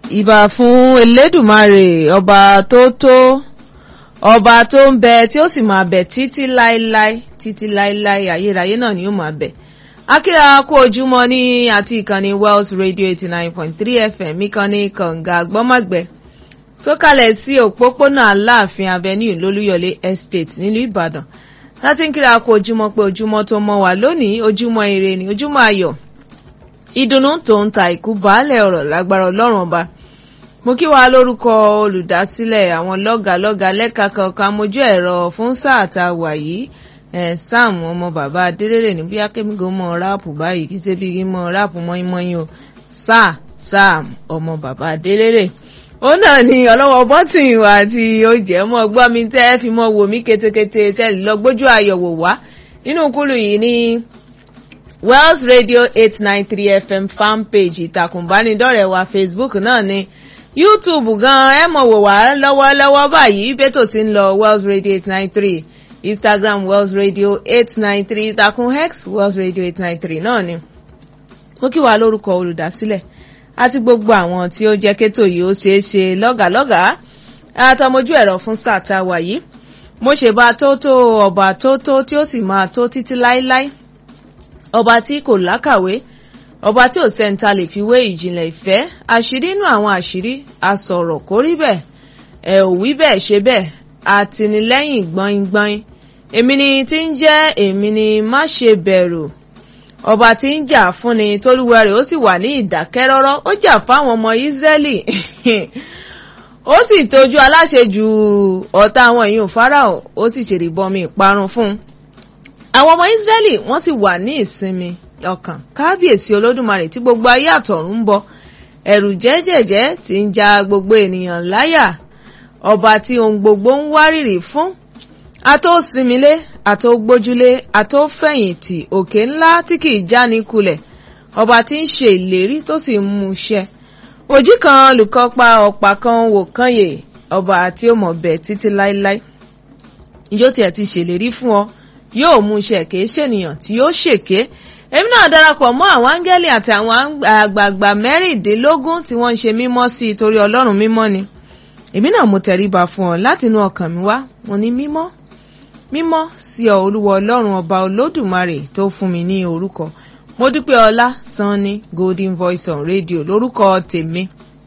ìbà fún elédùmarè ọba tó tó ọba tó ń bẹ tí ó sì máa bẹ títí láéláé títí láéláé ayérayé náà ni ó máa bẹ akíra kó ojúmọ́ ní àti ìkànnì Wells Radio eighty nine point three FM ìkànnì kànga gbọ́mọ̀gbẹ́ tó kalẹ̀ sí òpópónà aláàfin avenue lólúyọ̀lé estate nílùú ìbàdàn láti ń kíra kó ojúmọ́ pé ojúmọ́ tó mọ́ wà lónìí ojúmọ́ ire ni ojúmọ́ ayọ̀ ìdùnnú tó ń ta ìkú baálẹ̀ ọ̀rọ̀ lágbára ọlọ́run ọba mo kí wa lórúkọ olùdásílẹ̀ àwọn lọ́gàlọ́gà lẹ́ka kankan mojú ẹ̀rọ fún sáà tá a wà yìí ẹ̀ sam ọmọ bàbá adélèrè ní bí akẹ́mígò mọ ráàpù báyìí kí sẹ́bí kí mọ ráàpù mọ́ínmọ́ín o sáà sam ọmọ bàbá adélèrè ó náà ní ọlọ́wọ́ bọ́tìn wa tí ó jẹ́ mọ́ gbọ́ mi tẹ́ fi mọ́ wò mí ketekete tẹ́lẹ̀ lọ gbójú àyẹ̀wò wá nínú kúlù yìí ní Wells Radio eight nine three FM fan page ìtàkùn ìbánidọ́rẹ̀ẹ́ wa Facebook náà ní YouTube gan ẹ mọ̀ wò wá lọ́wọ́lọ́wọ́ báyìí bẹ́tò tí ń lọ Wells Radio eight nine three Instagram Wells Radio eight nine three ìtàkùn X Wells Radio eight nine three náà ni mo kí wa lórúkọ olùdásílẹ̀ àti gbogbo àwọn tí ó jẹ́ kétò yìí ó ṣeé ṣe lọ́gàlọ́gàá àtọmọjú ẹ̀rọ fún sáà tá a wà yìí mo ṣèbá tó tó ọba tó tó tí ó sì máa tó títí láéláé ọba tí kò lákàwé ọba tí ò sẹ́ńtà lè fi wé ìjìnlẹ̀ ìfẹ́ àṣírí inú àwọn àṣírí asọ̀rọ̀ kó rí bẹ́ẹ̀ ẹ̀ ò wí bẹ́ẹ̀ ṣe bẹ́ẹ̀ àtìlẹ́yìn gbọ́ngbọ́n èmi ni tí ń jẹ́ èmi ni má ṣe bẹ̀rù ọba tí ń jà fúnni tólúwa rẹ̀ ó sì wà ní ìdákẹ́rọ́rọ́ ó jà fáwọn ọmọ Ísírẹ́lì ó sì tójú aláṣejù ọ̀tá àwọn èèyàn Fáráò ó sì ṣèrìbọmi ìparun fún un àwọn ọmọ Ísírẹ́lì wọ́n sì wà ní ìsinmi ọkàn kábíyèsí olódùmarè tí gbogbo ayé àtọ̀run ń bọ ẹ̀rù jẹ́jẹ̀jẹ́ tí ń ja gbogbo ènìyàn láyà ọba tí ohun gbogbo ń wárìrì fún atósinmilé atógbójúlé atófẹ̀yìntì òkè ńlá tí kìí jáni kulẹ̀ ọba tí ń ṣe ìlérí tó sì ń mú ṣẹ òjì kan olùkọ́ pa ọ̀pá kan wò kànyè ọba tí ó mọ̀ bẹ̀ títí láéláé ìjó tiẹ̀ ti ṣèlérí fún ọ yóò mú ṣẹ kìí ṣènìyàn tí yóò ṣèké èmi náà darapọ̀ mọ́ àwọn áńgẹ́lì àti àwọn àgbààgbà mẹ́rìndínlógún tí wọ́n ń ṣe mímọ́ sí i torí ọlọ́run mímọ́ ni èmi náà mo tẹríba fún ọ láti inú ọkàn mi wá mo ní mímọ́ mímọ́ sí ọ olúwa ọlọ́run ọba olódùmarè tó fún mi ní orúkọ mo dúpẹ́ ọlá sanni golden voice on radio lórúkọ tèmi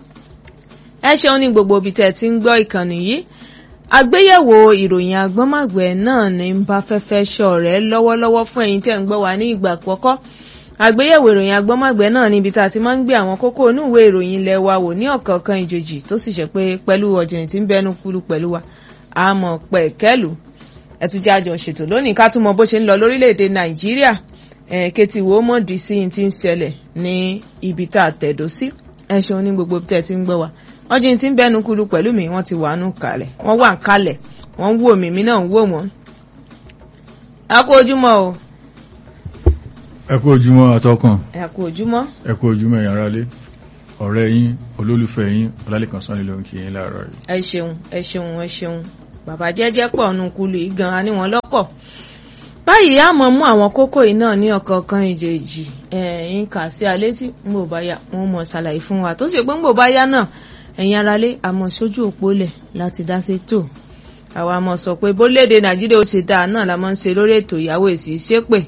ẹ ṣeun ní gbogbo ibi tẹ́ ẹ ti ń gbọ́ ìkànnì yìí àgbéyẹ̀wò ìròyìn agbọ́nmàgbẹ́ náà ní ń bá fẹ́fẹ́ ṣọ̀rẹ́ lọ́wọ́lọ́wọ́ fún ẹ̀yin tẹ́ ń gbọ́ wa ní ìgbà àkọ́kọ́ àgbéyẹ̀wò ìròyìn agbọ́nmàgbẹ́ náà níbi tá a ti máa ń gbé àwọn kókó onúwèé ìròyìn ilẹ̀ wa wò ní ọ̀kọ̀ọ̀kan ìjòjì tó sì ṣe pé pẹ̀lú ọ̀jìnì tí ń bẹnu kúlù pẹ̀lú wa àmọ́ pẹ̀kẹ́lù ẹ̀túnjẹ́ àjọ ṣètò lónìí ká tún mọ bó ṣe ń lọ lórílẹ̀‐èdè nàìjíríà kẹ́tì wo mọ̀ dì sí ti ń ṣẹlẹ̀ ní ibi tá a tẹ̀dó sí ẹ ṣeun ní gbogbo tẹ́ ti ń gbọ́ wa wọ́n jí ti ń bẹ́nu kúlù pẹ̀lú mi wọ́n ti wà nù kalẹ̀ wọ́n wà ń kalẹ̀ wọ́n ń wò mí mi náà ń wò wọ́n. a kú ojúmọ́ o. ẹ kú ojúmọ́ atọ́kàn. ẹ kú ojúmọ́. ẹ kú ojúmọ́ ẹ̀yin aráalé ọ̀rẹ́ yín olólùfẹ́ yín ọlálẹ́kan sanni ló ń kí yín láàárọ̀ yìí. ẹ ṣeun ẹ ṣeun ẹ ṣeun bàbá jẹ́jẹ́ pọ̀ nù kúlù yìí gan-an ni wọ́n lọ́pọ̀ báyìí a mọ̀ mú àwọn kókó yìí náà ní ọ̀kọ̀ọ̀kan ìjèjì ẹ̀yìn kà sí alẹ́ tí ń bò bá yá wọn mọ̀ ṣàlàyé fún wa tó sì pé ń bò bá yá náà ẹ̀yin aráalé àmọ́ sójú òpó lẹ̀ láti dá sí tò àwa mọ̀ sọ pé bólédè nàìjíríà ó ṣe dáa náà la mọ̀ ń ṣe lórí ètò ìyàwó èsì ṣépè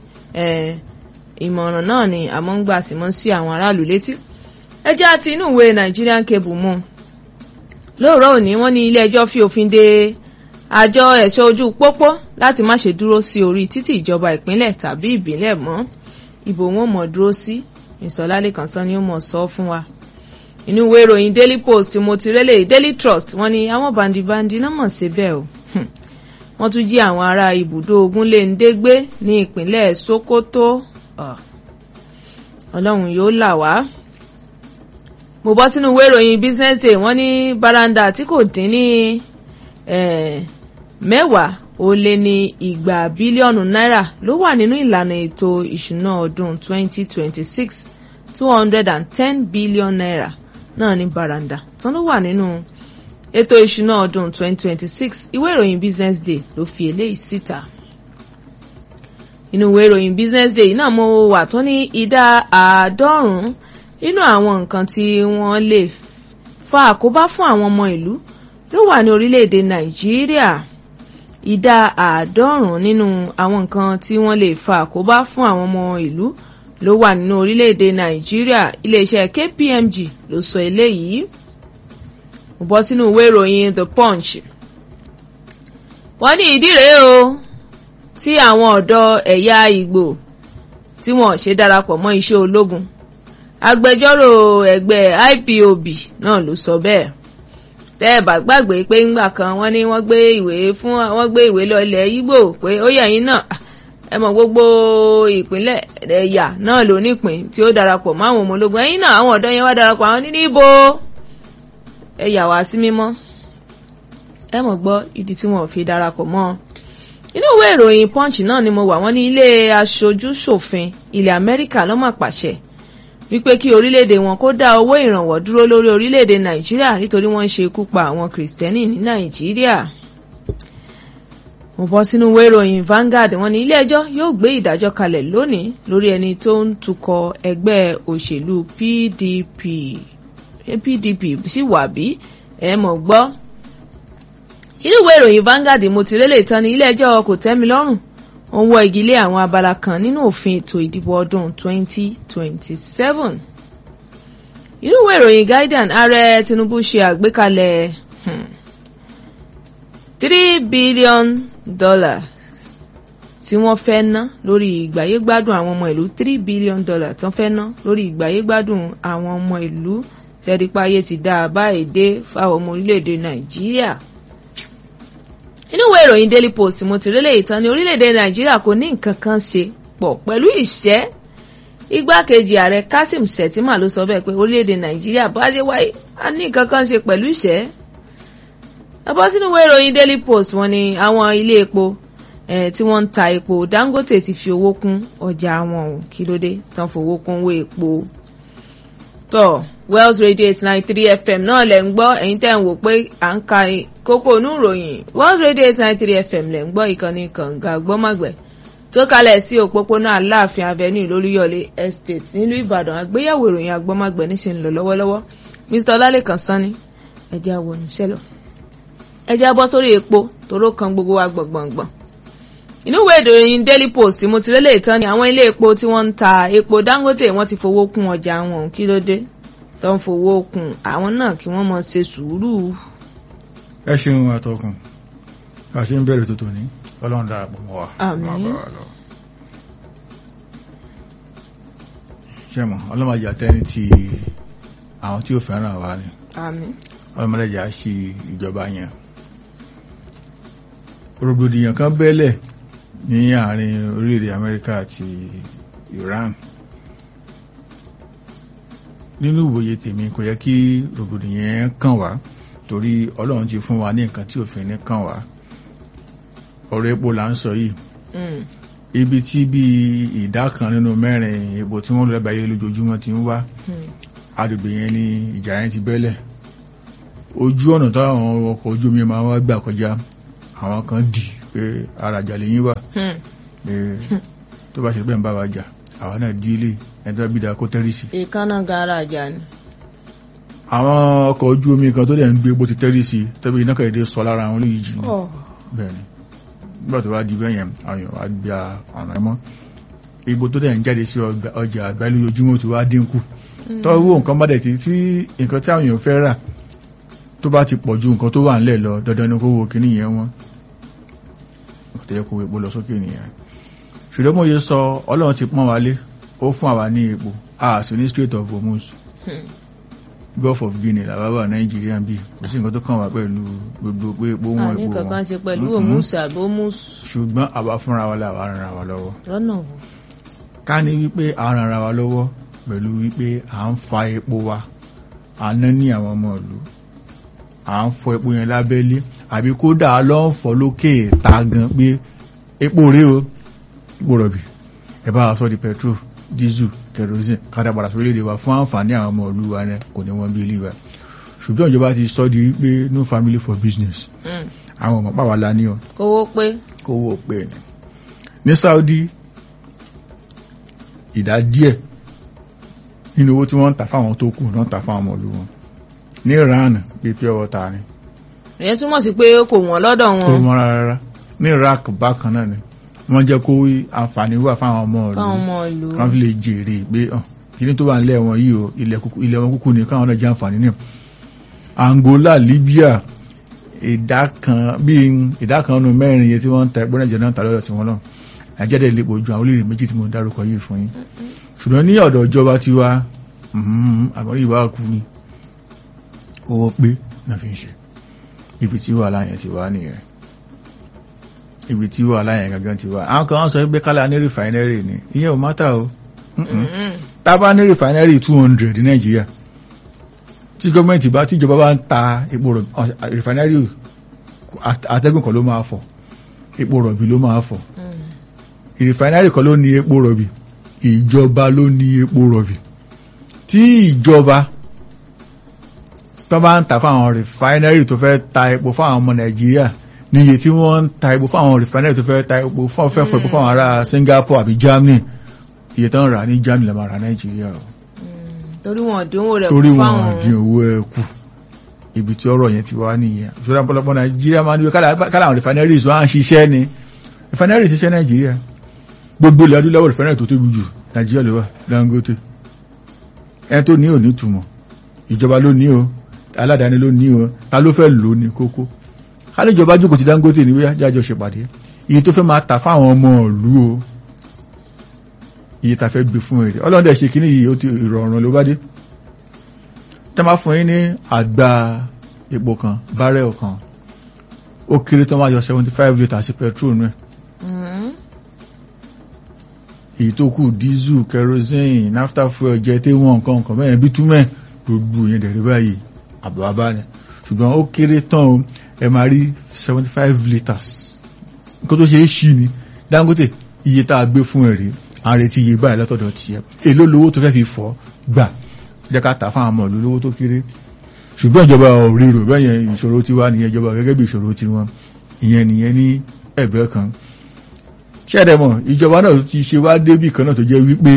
ìmọ̀ràn náà ni àmọ́ ń gbà sí mọ́ sí àwọn aráàlú létí ẹ jẹ́ àti inú ìwé Nigerian Cable mú lóòrọ̀ òní wọ́n ní ilé ẹjọ́ fi òfin de àjọ ẹ̀ṣọ́ ojú pópó láti má ṣe dúró sí orí títì ìjọba ìpínlẹ̀ tàbí ìbílẹ̀ mọ́ ibo wọn mọ̀ dúró sí ìsọ̀lálẹ́kan sọ ni ó mọ̀ sọ fún wa inú ìwé ìròyìn Daily Post mo ti rélé Daily Trust wọ́n ní àwọn bandibandi náà mọ̀ sí bẹ́ẹ̀ o wọ́n tún jí àwọn ará ibùdó Ogunléndé gbé ní ìpínlẹ̀ Sokoto Ọlọ́run yóò là wá mo bọ́ sínú ìwé ìròyìn Business Day wọ́n ní baranda tí kò dín ní mẹ́wàá ó lé ní igba bílíọ̀nù náírà ló wà nínú ìlànà ètò ìṣúná ọdún 2026 210 billion naira náà ní baranda tán ló wà nínú ètò ìṣúná ọdún 2026 ìwé ìròyìn Business Day ló fi eléyìí síta inú ìwé ìròyìn Business Day náà mo wà tó ní ìdá àádọ́rùn-ún nínú àwọn nǹkan tí wọ́n lè fa àkóbá fún àwọn ọmọ ìlú ló wà ní orílẹ̀-èdè nàìjíríà ìdá àádọ́rùn-ún nínú àwọn nǹkan tí wọ́n lè fa àkóbá fún àwọn ọmọ ìlú ló wà nínú orílẹ̀-èdè nàìjíríà iléeṣẹ́ kpmg ló sọ eléyìí mo bọ́ sínú ìwé ìròyìn the punch wọ́n ní ìdí rèé o tí àwọn ọ̀dọ́ ẹ̀yà ìgbò tí wọ́n ṣe darapọ̀ mọ́ iṣẹ́ ológun agbẹjọ́rò ẹgbẹ́ ipob náà ló sọ bẹ́ẹ̀ tẹ́ ẹ bá gbàgbé pé ńgbà kan wọ́n ní wọ́n gbé ìwé fún wọ́n gbé ìwé lọ ilẹ̀ Ìgbò pé ó yẹ yín náà ẹ mọ̀ gbogbo ìpínlẹ̀ ẹ̀yà náà ló nípìn tí ó darapọ̀ mọ́ àwọn ọmọ ológun ẹ̀yin náà àwọn ọ̀dọ́ yẹn wá darapọ̀ àwọn ní níbo ẹ yà wá sí mímọ́ ẹ mọ̀ gbọ́ ìdí tí wọ́n fi darapọ̀ mọ́ ọ inú ìwé ìròyìn punch náà ni mo wà wọ́n ní ilé aṣojú ṣòfin ilẹ̀ Amẹ́ríkà ló mà pàṣẹ wípé kí orílẹ̀-èdè wọn kó dá owó ìrànwọ́ dúró lórí orílẹ̀-èdè nàìjíríà nítorí wọ́n ń ṣe ikú pa àwọn kìrìsìtẹ́nì ní nàìjíríà. mo bọ́ sínú ìwé ìròyìn Vanguard wọ́n ní ilé-ẹjọ́ yóò gbé ìdájọ́ kalẹ̀ lónìí lórí ẹni tó ń tukọ̀ ẹgbẹ́ òṣèlú PDP PDP sì wà bí ẹ mọ̀ gbọ́. inú ìwé ìròyìn Vanguard mo ti rélé ìtàn ní ilé-ẹjọ́ kò tẹ́mi lọ́rùn ó ń wọ́ igi lé àwọn abala kan nínú òfin ètò ìdìbò ọdún 2027. inú ìwé ìròyìn Guardian ààrẹ Tinubu ṣe àgbékalẹ̀ three billion dollars tí wọ́n fẹ́ ná lórí ìgbáyégbádùn àwọn ọmọ ìlú three billion dollars tí wọ́n fẹ́ ná lórí ìgbáyégbádùn àwọn ọmọ ìlú sẹ́dípáyé ti dá a báyìí dé fáwọn ọmọ orílẹ̀-èdè Nàìjíríà inú ìwé ìròyìn daily post mo ti rélé ìtàn ní orílẹ̀-èdè nàìjíríà kò ní nǹkan kan ṣe pọ̀ pẹ̀lú ìṣẹ́ igbákejì ààrẹ kasim shettima ló sọ bẹ́ẹ̀ pé orílẹ̀-èdè nàìjíríà bá ṣe wáyé a ní nǹkan kan ṣe pẹ̀lú ìṣẹ́ ẹbọ sínú ìwé ìròyìn daily post wọ́n ní àwọn ilé epo tí wọ́n ń ta epo dangote ti fi owó kún ọjà wọn ò kí ló dé tán fowó kún owó epo tọ́ Wells Radio eight nine three FM náà lẹ̀ ń gbọ́ ẹ̀yin tẹ́ ń wò pé à ń ka kókó inú ìròyìn Wells Radio eight nine three FM lẹ̀ ń gbọ́ ìkànnì kànga gbọ́mọ̀gbẹ́ tó kalẹ̀ sí òpópónà Aláàfin Avenue lóríyọ̀lé Estate nílùú Ìbàdàn àgbéyẹ̀wò ìròyìn agbọ́mọ̀gbẹ́ níṣẹ́ ń lọ lọ́wọ́lọ́wọ́ Mr Ọlálẹ́kan Sanni ẹ̀jẹ̀ àwọn oníṣẹ́ lọ ẹ̀jẹ̀ abọ́ sórí epo toró kan gbogbo wa gbọ̀ngbọ̀ngbọ̀n inú ìwé ìròyìn Daily Post mo ti rélé ìtàn ní àwọn ilé epo tí wọ́n ń ta epo Dangote wọ́n ti fowó kún ọjà wọn kí ló dé tó ń fowó kún àwọn náà kí wọ́n mọ̀ ṣe sùúrù. ẹ ṣeun àtọkùn a ṣe ń bẹ̀rẹ̀ tó tòní ọlọ́run darapọ̀ mọ́ wa. Àmín. ṣé mọ̀ ọlọ́mọdé àtẹni ti àwọn tí ó fẹ́ràn wa ni àmín. ọlọ́mọdé à ṣe ìjọba yẹn. rògbòdìyàn kan bẹ́lẹ̀ ní àárín orílẹ̀-èdè Amẹ́ríkà àti Iran nínú ìwòye tèmi kò yẹ kí rògbòdìyàn kàn wá torí ọlọ́run ti fún wa ní nǹkan tí òfin ní kàn wá ọ̀rọ̀ epo là ń sọ yìí Mm. ibi tí bí ìdá kan nínú mẹ́rin epo tí wọ́n lọ lágbàáyé lójoojúmọ́ ti ń wá Mm. agbègbè yẹn ni ìjà yẹn ti bẹ́lẹ̀ ojú ọ̀nà táwọn ọkọ̀ ojú omi máa wá gbà kọjá àwọn kan dì pé ara àjà lẹ́yìn wà Mm. pé tó bá ṣe bẹ́ẹ̀ ń bá wa jà àwa náà dí ilé ẹni tó bá bí da kó tẹ́rì sí ìkànnà garaja ni. àwọn ọkọ̀ ojú omi kan tó dẹ̀ ń gbé epo ti tẹ́rì sí tẹ́bí iná kẹ̀dé sọ lára àwọn olóyìí jì ní Oh. bẹ́ẹ̀ ni nígbà tó bá di bẹ́ẹ̀ yẹn àwọn èèyàn wá gba ọ̀nà ẹ̀mọ́ epo tó dẹ̀ ń jáde sí ọgbà- ọjà àgbáyé lójoojúmọ́ tó wá dínkù tọ́wọ́ nǹkan bá dẹ̀ ti tí nǹkan tí àwọn èèyàn fẹ́ rà tó bá ti pọ̀ ju nǹkan tó wà ńlẹ̀ lọ dandan ni kó wo kíní yẹn wọ́n kò tẹ́ kó epo lọ sókè nìyẹn ṣùgbọ́n mo yẹ sọ ọlọ́run ti pọ́n wálé ó fún àwa ní epo a sì ní Strait of Hormuz Mm. Gulf of Guinea làbábà Nàìjíríà ń bì kò sí nǹkan tó kàn wá pẹ̀lú gbogbo pé epo wọn àní epo kankan wọn ṣe pẹ̀lú Mhm. òmùsù àbí òmùsù ṣùgbọ́n àwa fúnra wa làwa ran ara wa lọ́wọ́ lọ́nà wo. ká ní wípé a ran ara wa lọ́wọ́ pẹ̀lú wípé à ń fa epo wa à ń ná ní àwọn ọmọ ìlú à ń fọ epo yẹn lábẹ́lé àbí kódà lọ́ ń fọ lókè ta gan pé epo rèé o epo rọ̀bì ẹ bá wa sọ di petrol diesel kerosene kádàbàrà sórílẹ̀-èdè wa fún àǹfààní àwọn ọmọ ìlú wa náà kò ní wọ́n bí ilé wa ṣùgbọ́n ìjọba ti sọ di wípé no family for business Mm. àwọn ọmọ pàwọ́ la ní ọ kówó pé kówó pé ní ní Saudi ìdá díẹ̀ nínú owó tí wọ́n ń tà fáwọn tó kù náà tà fáwọn ọmọ ìlú wọn ní Iran bíi pure water ni ìyẹn túmọ̀ sí pé kò wọ́n lọ́dọ̀ kò wọn mọ́ rárá ní Iraq bákan náà ni wọ́n jẹ́ kó àǹfààní wà fáwọn ọmọ ìlú fáwọn ọmọ ìlú. kan fi lè jèrè pé hàn kíní tó wà nílẹ̀ wọn yìí o ilẹ̀ kúkú- ilẹ̀ wọn kúkú ni káwọn náà jẹ́ àǹfààní ní Angola Libya ìdá kan bíi ìdá kan nínú mẹ́rin iye tí wọ́n ń ta ẹgbẹ́ nàìjíríà náà ta lọ́dọ̀ tí wọ́n lọ Nàìjíríà dẹ̀ lè pọ̀ ju àwọn orílẹ̀ méjì tí mo ń dárúkọ yìí fún yín ṣùgbọ́n ní ọ̀dọ̀ ìjọba tiwa àmọ́rí ìwà kú ni owó pé náà fi ń ṣe ibi tí wàhálà yẹn ti wá nìyẹn ibi tí wàhálà yẹn gangan ti wá àwọn kan sọ pé kálá ní rìfàínẹ́rì ni ìyẹn ò mátà o Mm-mm Mm. tá a bá ní rìfàínẹ́rì two hundred ní nàìjíríà tí gọ́ọ̀mẹ̀ntì bá tíjọba bá ń ta epo rọ̀bì rìfàínẹ́rì atẹ́gùn kan ló máa fọ̀ epo rọ̀bì ló máa fọ̀ Mm. rìfàínẹ́rì kan ló ní epo rọ̀bì ìjọba ló ní epo rọ̀bì tí ìjọba tó bá ń ta fáwọn rìfàínẹ́rì tó fẹ́ ta epo fáwọn ọmọ nàìjíríà ní iye tí wọ́n ń ta epo fáwọn rìfàínẹ́rì tó fẹ́ ta epo fún fẹ́ fọ epo fáwọn ará Singapore àbí Germany iye tó ń rà ní Germany lè máa rà nàìjíríà o Mm. torí wọn dínwó rẹ̀ torí kú wọn fáwọn dín owó ẹ kù ibi tí ọ̀rọ̀ yẹn ti wá nìyẹn ìṣòro ọ̀pọ̀lọpọ̀ nàìjíríà máa ń wí kálá àwọn refineries wọn á ń ṣiṣẹ́ ni refineries ṣiṣẹ́ nàìjíríà gbogbo ilẹ̀ adúláwọ̀ refinery tó tóbi jù nàìjíríà ló wà Dangote ẹni tó ní ò ní túmọ̀ ìjọba ló ní o aládàáni ló ní o ta ló fẹ́ lò ní kókó kálí ìjọba jókòó ti Dangote ní wíyá jájọ ṣèpàdé iye tó fẹ́ máa tà fáwọn ọmọ ìlú o iye ta fẹ́ gbé fún èrè ọlọ́dẹ̀ ṣe kíní yìí ó ti ìrọ̀rùn ló bá dé tẹ́ máa fún yín ní àgbá epo kan bárẹ̀ kan ó kéré tó máa yọ seventy five litres sí petrol nù ẹ̀ Mm. èyí tó kù diesel kerosene naphtha fuel jẹ́ tí wọ́n nǹkan nǹkan bẹ́ẹ̀ bitumen gbogbo yẹn dẹ̀rẹ̀ báyìí àbábá ni ṣùgbọ́n ó kéré tán o ẹ máa rí seventy five litres nǹkan tó ṣe é ṣí ni Dangote iye tá a gbé fún ẹ rèé à ń retí iye báyìí látọ̀dọ̀ tiẹ̀ èló lówó tó fẹ́ fi fọ́ gbà jẹ́ ká tà fún àwọn ọmọ ìlú lówó tó kéré ṣùgbọ́n ìjọba ò ríro bẹ́yẹn ìṣòro tiwa nìyẹn ìjọba gẹ́gẹ́ bí ìṣòro tiwọn ìyẹn nìyẹn ní ẹ̀bẹ̀ kan ṣẹ́ẹ̀dẹ̀mọ̀ ìjọba náà ti ṣe wá débì kan náà tó jẹ́ wípé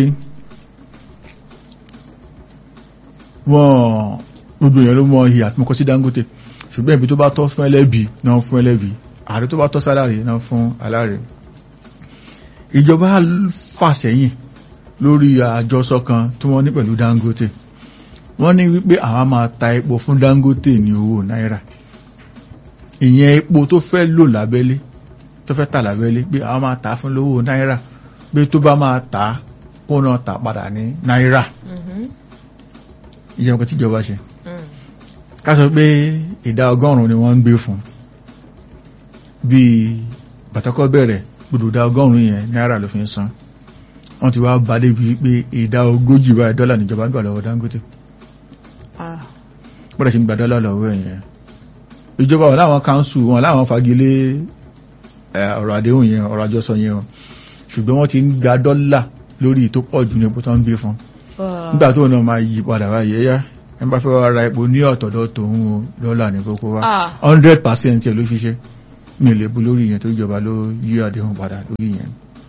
wọ́n gbogbo èèyàn ló mọ ìyà tí mo kọ sí Dangote ṣùgbọ́n ibi tó bá tọ́ fún ẹlẹ́bì náà fún ẹlẹ́bì ààrẹ tó bá tọ́ sálárì náà fún aláàrẹ ìjọba fàsẹ́yìn lórí àjọsọ kan tí wọ́n ní pẹ̀lú Dangote wọ́n ní wípé àwọn máa ta epo fún Dangote ní owó náírà ìyẹn epo tó fẹ́ lò lábẹ́lé tó fẹ́ tà lábẹ́lé pé àwọn máa tà fún lówó náírà pé tó bá máa tà kó náà tà padà ní náírà Mhm. ìyẹn nǹkan tíjọba ṣe Mm. ká sọ pé ìdá ọgọ́rùn-ún ni wọ́n ń gbé fún bíi bàtàkọ́ bẹ̀rẹ̀ gbogbo ìdá ọgọ́rùn-ún yẹn náírà ló fi ń san wọ́n ti wá bá débi pé ìdá ogójì báyìí dọ́là níjọba ń gbà lọ́wọ́ Dangote Ah. bọ́dà ṣe ń gba dọ́là lọ́wọ́ ẹ̀yẹn ìjọba wọn láwọn káńsù wọn láwọn fagilé ẹ, ọ̀rọ̀ àdéhùn yẹn ọ̀rọ̀ àjọsọ yẹn o ṣùgbọ́n wọ́n ti ń gba dọ́là lórí tó pọ̀ jù ní epo tó ń gbé fún Ah. nígbà tó náà máa yí padà báyìí ẹ̀yà ẹ bá fẹ́ wá ra epo ní ọ̀tọ̀dọ̀ tòun o dọ́là ní kókó wá Ah. hundred percent ẹ̀ ló fi ṣe mi ò lè bu lórí yẹn tó ìjọba ló yí àdéhùn padà lórí yẹn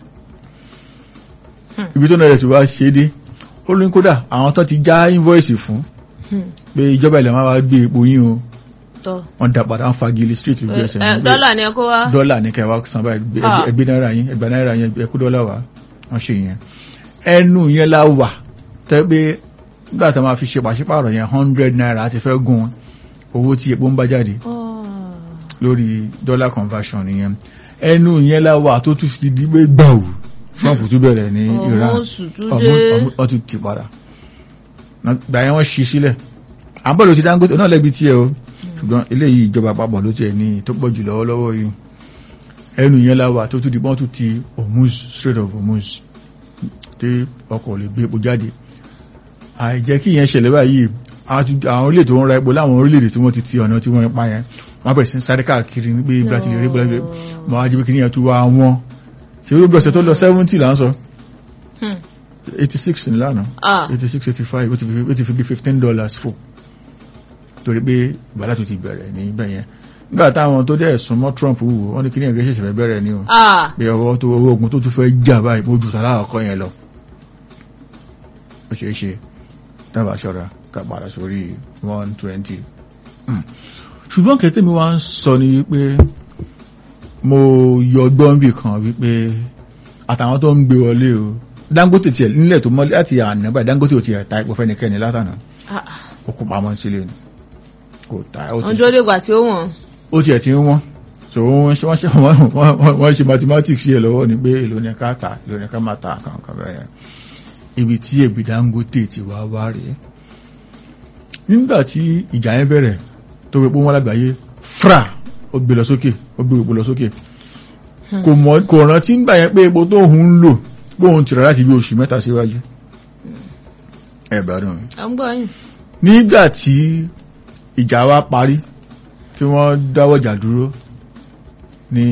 Hmm. ibi tó náà yẹ ti wá ṣe é dé ó ní kódà àwọn tó ti já invoice fún Hmm. pé ìjọba ilẹ̀ máa wá gbé epo yín o Tọ́. wọ́n dá padà ń fagilé street lójú Eh, ẹsẹ̀ eh, ní pé dọ́là ni ẹ kó wá. dọ́là ní kẹwàá san báyìí gbé- Ah. ẹgbẹ́ náírà yín ẹgbẹ́ náírà yín ẹkú dọ́là wá wọ́n ṣe yẹn ẹnu yẹn la wà tẹ́ pé nígbà tó máa fi ṣe pàṣípààrọ̀ yẹn hundred naira ti fẹ́ gun owó tí epo ń bá jáde Ah. lórí dollar conversion nìyẹn ẹnu yẹn la wà tó tún fi di pé gbàù Trump tún bẹ̀rẹ̀ ní Iran Ọmọ Sùtúndé. wọ́n tún ti padà gbà yẹn wọ́n ṣí sílẹ̀ àbọ̀lù ti Dangote náà lẹ́bi tiẹ̀ o ṣùgbọ́n eléyìí ìjọba àpapọ̀ ló tiẹ̀ ní tó pọ̀ jù lọ́wọ́lọ́wọ́ yìí ẹnu yẹn la wà tó tún di pọ́n tún ti Hormuz Strait of Hormuz tí ọkọ̀ lè gbé epo jáde àìjẹ́ kí ìyẹn ṣẹlẹ̀ báyìí àti- àwọn orílẹ̀ tó ń ra epo láwọn orílẹ̀-èdè tí wọ́n ti ti ọ̀nà tí wọ́n ń pa yẹn wọ́n bẹ̀rẹ̀ sí ń sáré káàkiri ní pé ibi láti lè rí epo láti lè mọ̀ á jẹ́ pé kí nìyẹn tún wá wọn ṣe ló gbọ́sẹ̀ tó lọ 70 là ń sọ Hmm. 86 ní lánàá Ah. 86 85 ó ti fi- ó ti fi bí 15 dollars fò torí pé ìbálá tó ti bẹ̀rẹ̀ ní ibẹ̀ yẹn nígbà táwọn tó dẹ̀ súnmọ́ Trump wò wọ́n ní kí ní ẹ̀gẹ́ ṣẹ̀ṣẹ̀ fẹ́ bẹ̀rẹ̀ ní o Ah. pé ọwọ́ tó owó ogun tó tún fẹ́ jà báyìí mo jù tàlá ọkọ yẹn lọ ó ṣeé ṣe dábàá ṣọ́ra ká padà sórí one twenty ṣùgbọ́n kẹ́tẹ́ mi wá ń sọ ni wípé mo yọ gbọ́n bì kan wípé àtàwọn tó ń gbé wọlé o Dangote tiẹ̀ nílẹ̀ tó mọ́lẹ̀ láti àná báyìí Dangote ò tiẹ̀ ta epo fẹ́nikẹ́ni látànà Ah, ó kó pamọ́ sílé ni kò ta ó ti wọ́n dúró dègbà tí ó wọ̀n. ó tiẹ̀ ti ń wọ́n so wọ́n ṣe wọ́n ṣe wọ́n- wọ́n- wọ́n ṣe mathematics yẹ lọ́wọ́ ni pé èlò ní ká tà èlò ní ká má ta kankan bẹ́ẹ̀ yẹn ibi tí èbì Dangote ti wá wá rèé nígbà tí ìjà yẹn bẹ̀rẹ̀ tó gbé wọn lágbàáyé fra ó gbé lọ sókè ó gbé epo lọ sókè kò mọ̀ kò rántí nígbà yẹn pé epo tó ń lò pé òun ti rà láti bí oṣù mẹ́ta síwájú ẹ gbádùn mi à ń gbọ́ yín. nígbà tí ìjà wa parí tí wọ́n dáwọ́jà dúró ní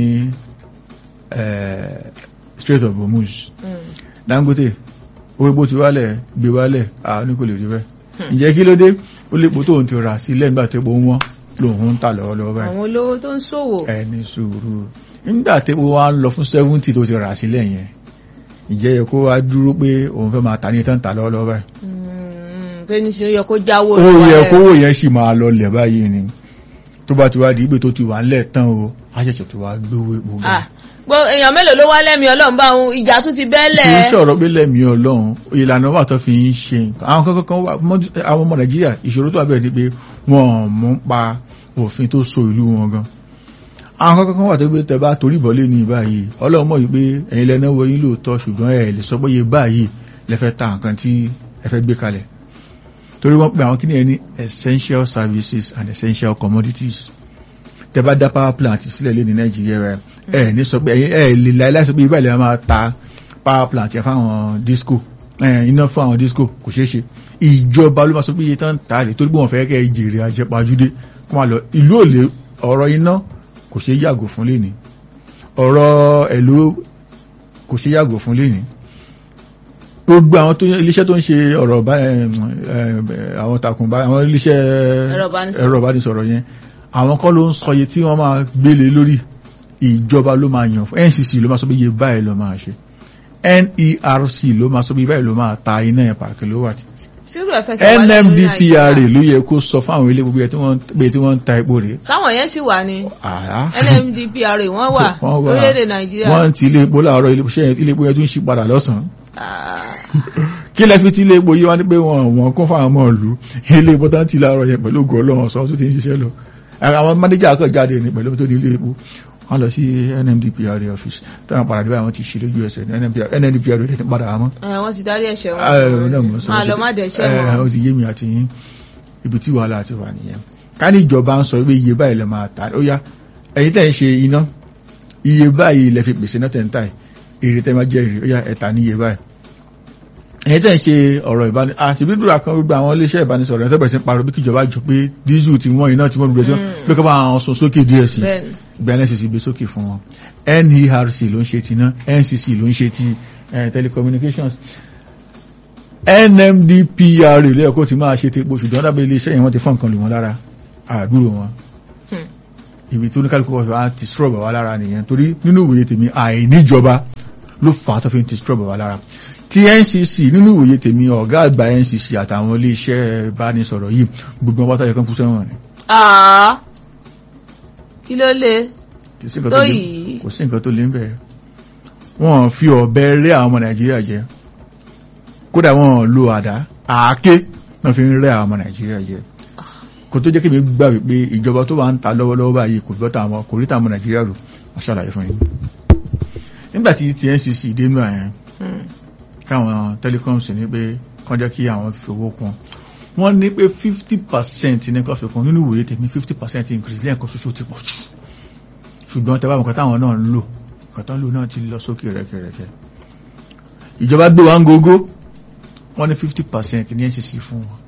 eh, Strait of Hormuz Mm. Dangote owó epo ti wálẹ̀ gbé wálẹ̀ àwọn ní kò lè rí bẹ́ẹ̀ ǹjẹ́ kí ló dé ó lè po tóun ti rà sílẹ̀ nígbà tó epo wọn lòun ń tà lọ́wọ́lọ́wọ́ báyìí àwọn olówó tó ń ṣòwò. ẹni sùúrù nígbà tí epo wa ń lọ fún seventy tó ti rà sílẹ̀ yẹn ǹjẹ́ yẹ kó wá dúró pé òun fẹ́ máa tà ní tán tà lọ́wọ́lọ́wọ́ báyìí Mm, pé ní ṣe ó yẹ kó jáwó ó olúwa yẹ rẹ̀. kówó yẹn sì máa lọlẹ̀ báyìí ni tó bá ti wá di ìgbé tó ti wà ńlẹ̀ tán o á ṣẹ̀ṣẹ̀ tó wá gbówó epo bá Ah, gbọ́ èèyàn mélòó ló wá lẹ́mìí ọlọ́run bá òun ìjà tún ti kì í bẹ́lẹ̀. sọ̀rọ̀ pé lẹ́mìí ọlọ́run ìlànà wà tó fi ń ṣe nǹkan àwọn kankan kan wà mọ́- àwọn ọmọ nàìjíríà ìṣòro tó wà bẹ̀rẹ̀ ni pé wọ́n ò mọ̀ ń pa òfin tó so ìlú wọn gan àwọn kankan kan wà tó gbé tẹ bá torí ìbọ̀lé ní báyìí ọlọ́run mọ̀ yìí pé ẹ̀yin lẹ́nà wọ yín lóòótọ́ ṣùgbọ́n ẹ̀ lè sọ pé iye báyìí lẹ fẹ́ ta nǹkan tí ẹ fẹ́ gbé kalẹ̀ torí wọ́n pe àwọn kíní ẹ ní essential services and essential commodities tẹ bá dá power plant sílẹ̀ lé ní nàìjíríà rẹ ẹ ní sọ pé ẹ̀yin ẹ lè láì láì sọ pé ibà lè máa ta power plant yẹn fáwọn disco ẹ iná fún àwọn disco kò ṣeé ṣe ìjọba ló máa sọ pé iye tán tà lè torí pé wọ́n fẹ́ kẹ́ ẹ jèrè àjẹpajúdé kó máa lọ ìlú òlé ọ̀rọ̀ iná kò ṣeé yàgò fún lẹ́ni ọ̀rọ̀ ẹ̀lú kò ṣeé yàgò fún lẹ́ni gbogbo àwọn tó iléeṣẹ́ tó ń ṣe ọ̀rọ̀ bá ẹ, ẹ, àwọn takùn bá àwọn iléeṣẹ́ Ẹ̀rọ ìbánisọ̀rọ̀. ẹ̀rọ ìbánisọ̀rọ̀ yẹn àwọn kọ́ ló ń sọ iye tí wọ́n máa gbélé lórí ìjọba ló máa yàn fún NCC ló máa sọ pé iye báyìí ló máa ṣe NERC ló máa sọ pé iye báyìí ló máa ta iná yẹn per kilowatt ṣírò ẹ̀ fẹsẹ̀ wá lẹ́nu ní NMDPRA Nàìjíríà. ló yẹ kó sọ fáwọn ilé gbogbo yẹn tí wọ́n pé tí wọ́n ń ta epo rèé sáwọn yẹn sì wà ní àá NMDPRA wọ́n wà Wọ́n wà. lórílẹ̀‐èdè Nàìjíríà. wọ́n ti ilé epo láàárọ̀ ilé iṣẹ́ ilé epo yẹn tún ṣí padà lọ́sàn-án Ah, kí lẹ fi tí ilé epo yìí wá ní pé wọn wọn kún fáwọn ọmọ ìlú ilé epo tán ti láàárọ̀ yẹn pẹ̀lú ògùn ọlọ́run ọ̀sán tó ti ń ṣiṣẹ́ lọ àwọn mánéjà kan jáde ní pẹ̀lú tó ní ilé epo wọ́n lọ sí NMDPRA office táwọn padà dé àwọn ti ṣe lójú ẹsẹ̀ ní NMDPRA rẹ̀ ti padà wá mọ́ ẹ, wọ́n ti darí ẹ̀ṣẹ̀ Ẹ, náà mo wọn sọ. máa lọ má dẹ̀ṣẹ̀ Ẹ, ó wọn. ti yé mi àti yín ibi tí wàhálà ti wà nìyẹn ká ní ìjọba ń sọ pé iye báyìí lè máa ta ó yá ẹ̀yin tẹ̀ ń ṣe iná iye báyìí lè fi pèsè náà tẹ̀ ń tà yìí èrè tẹ́ máa jẹ́ èrè ó yá ẹ̀ta ní iye báyìí ẹ̀yin tẹ̀ ń ṣe ọ̀rọ̀ ìbáni àṣìbí dúrà kan gbogbo àwọn iléeṣẹ́ ìbánisọ̀rọ̀ ẹ̀ tẹ́bẹ̀rẹ̀ sí ń parọ́ bí kíjọba jọ pé dísù ti wọ́n iná tí wọ́n dúró sí pé kọ́ bá àwọn sun sókè díẹ̀ sí bẹ́ẹ̀ni ìgbà NCC gbé sókè fún wọn NERC ló ń ṣe ti iná NCC ló ń ṣe ti eh, telecommunications NMDPRA lẹ́ẹ̀kọ́ ti máa ṣe ti epo ṣùgbọ́n dábẹ́ iléeṣẹ́ yẹn wọ́n ti fọ́n nǹkan lù wọ́n lára àdúrò wọn Hmm. ibi tó ní kálukú wọ́n fi wá ti strọ́bà wá lára nìyẹn torí nínú ìwòye tèmi àìníjọba ló fà á tó fi ń ti strọ́bà wá lára ti NCC nínú ìwòye tèmi ọ̀gá àgbà NCC àtàwọn iléeṣẹ́ ìbánisọ̀rọ̀ yìí gbogbo wọn pátá yẹ kán kú sẹ́wọ̀n ni Ah, kí ló lè kò sí nǹkan tó tó lé yìí kò sí nǹkan tó lé ń bẹ̀rẹ̀ wọ́n fi ọ̀bẹ rẹ́ àwọn ọmọ nàìjíríà jẹ kódà wọ́n lo àdá àáké náà fi ń rẹ́ àwọn ọmọ nàìjíríà jẹ kò tó jẹ́ kí mi gbà wípé ìjọba tó wà ń ta lọ́wọ́lọ́wọ́ báyìí kò gbọ́ta àwọn kò rí tàwọn ọmọ nàìjíríà rò wọ́n ṣàlàyé fún yín nígbà tí ti NCC dénú àyẹn Hmm. káwọn telecoms ní pé kán jẹ́ kí àwọn fowó kún wọ́n ní pé fifty percent ní kó fi kún nínú ìwòye tèmi fifty percent increase lẹ́ẹ̀kan ṣoṣo ti pọ̀ jù ṣùgbọ́n tẹ́ bá mọ̀ kátà àwọn náà ń lò kátà ń lò náà ti lọ sókè rẹ̀kẹ̀rẹ̀kẹ̀ ìjọba gbé wa ń gógó wọ́n ní fifty percent ní NCC fún wọn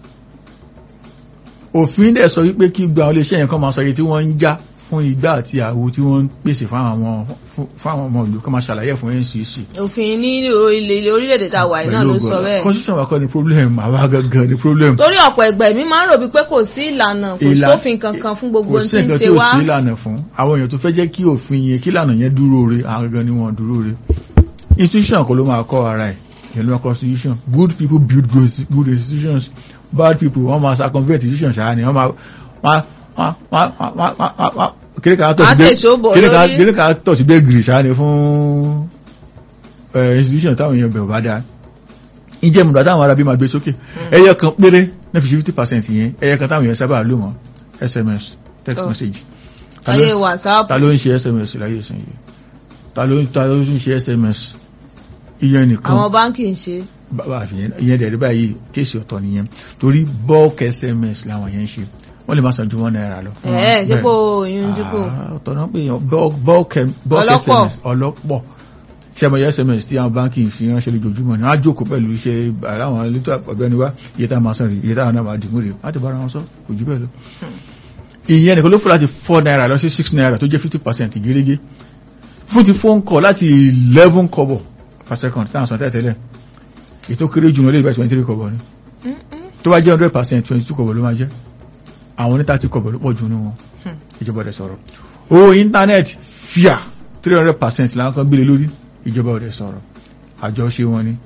òfin dẹ̀ sọ wípé kí gba àwọn iléeṣẹ́ yẹn kan máa sọ iye tí wọ́n ń já fún igbá àti àwo tí wọ́n ń pèsè fáwọn fún- fáwọn ọmọ ìlú kan máa ṣàlàyé fún NCC òfin ní ilé orílẹ̀-èdè tá a wà yìí náà ló sọ bẹ́ẹ̀ constitution wa kọ́ ni problem àwa gangan ni problem torí ọ̀pọ̀ ẹgbẹ́ mi máa ń rò bí pé kò sí ìlànà kò Ìlà- sófin kankan fún gbogbo kò ohun sí tí ń nǹkan ṣe tí ò wá sí ìlànà fún àwọn èèyàn tó fẹ́ jẹ́ kí òfin yẹn kí ìlànà yẹn dúró re àwọn gangan ni wọ́n dúró re institution kọ́ ló máa kọ́ ara ẹ̀ ìyẹn ló máa constitution good people build good good institutions bad people wọ́n máa circumvent institution ṣáà ni wọ́n máa wọ́n wọ́n wọ́n wọ́n wọ́n wọ́n kiri kan tọ̀ sí Àti ìṣòbò kiri kan lórí. kiri kan tọ̀ sí bẹ́ẹ̀ gírì ṣáà ni fún eh, institution táwọn èèyàn bẹ̀rù bá dáa ìjẹ́ mùdá táwọn arábí máa gbé sókè ẹyẹ kan péré ní fi fifty percent yẹn ẹyẹ kan táwọn èèyàn sábà lò mọ́ sms text Oh. message Ta ló- ayé whatsapp ta ló ń ṣe sms láyé ìsìn yìí ta ló ta ló ń ṣe sms ìyẹn nìkan àwọn báńkì ń ṣe bàbá àfihàn ìyẹn dẹ̀rẹ̀ báyìí kéèsì ọ̀tọ̀ nìyẹn torí bulk sms làwọn yẹn ń ṣe wọ́n lè má san ju one naira lọ. ẹ ṣé Bẹ́ẹ̀. kó oyún dípò Ah, ọ̀tọ̀ náà pé èèyàn bulk bulk bulk Ọlọ́pọ̀. sms ọlọ́pọ̀ ṣé àmọ́ sms tí àwọn báńkì fi ránṣẹ́ lójoojúmọ́ ni wọ́n á jókòó pẹ̀lú iṣẹ́ àwọn elétò ọ̀gbẹ́ni wa iye tá a máa san rè iye táwọn náà máa dìbò rè láti bára wọn sọ kò jù bẹ́ẹ̀ lọ. ìyẹn nìkan ló fò láti four naira lọ sí six naira tó jẹ́ fifty percent gẹ́gẹ́ fún ti phone call láti eleven kọ́bọ̀ per second táwọn sọ tẹ́tẹ́lẹ̀ ètò kéré jù wọn lè bá twenty three kọ́bọ̀ ni tó bá jẹ́ hundred percent twenty two kọ́bọ̀ ló máa jẹ́ àwọn ní thirty kọ́bọ̀ ló pọ̀ jù ní wọn Hmm. ìjọba ọ̀dẹ̀ sọ̀rọ̀ owó íńtánẹ́ẹ̀tì fíà three hundred percent làwọn kan gbélé lórí ìjọba ọ̀dẹ̀ sọ̀rọ̀ àjọṣe wọn ni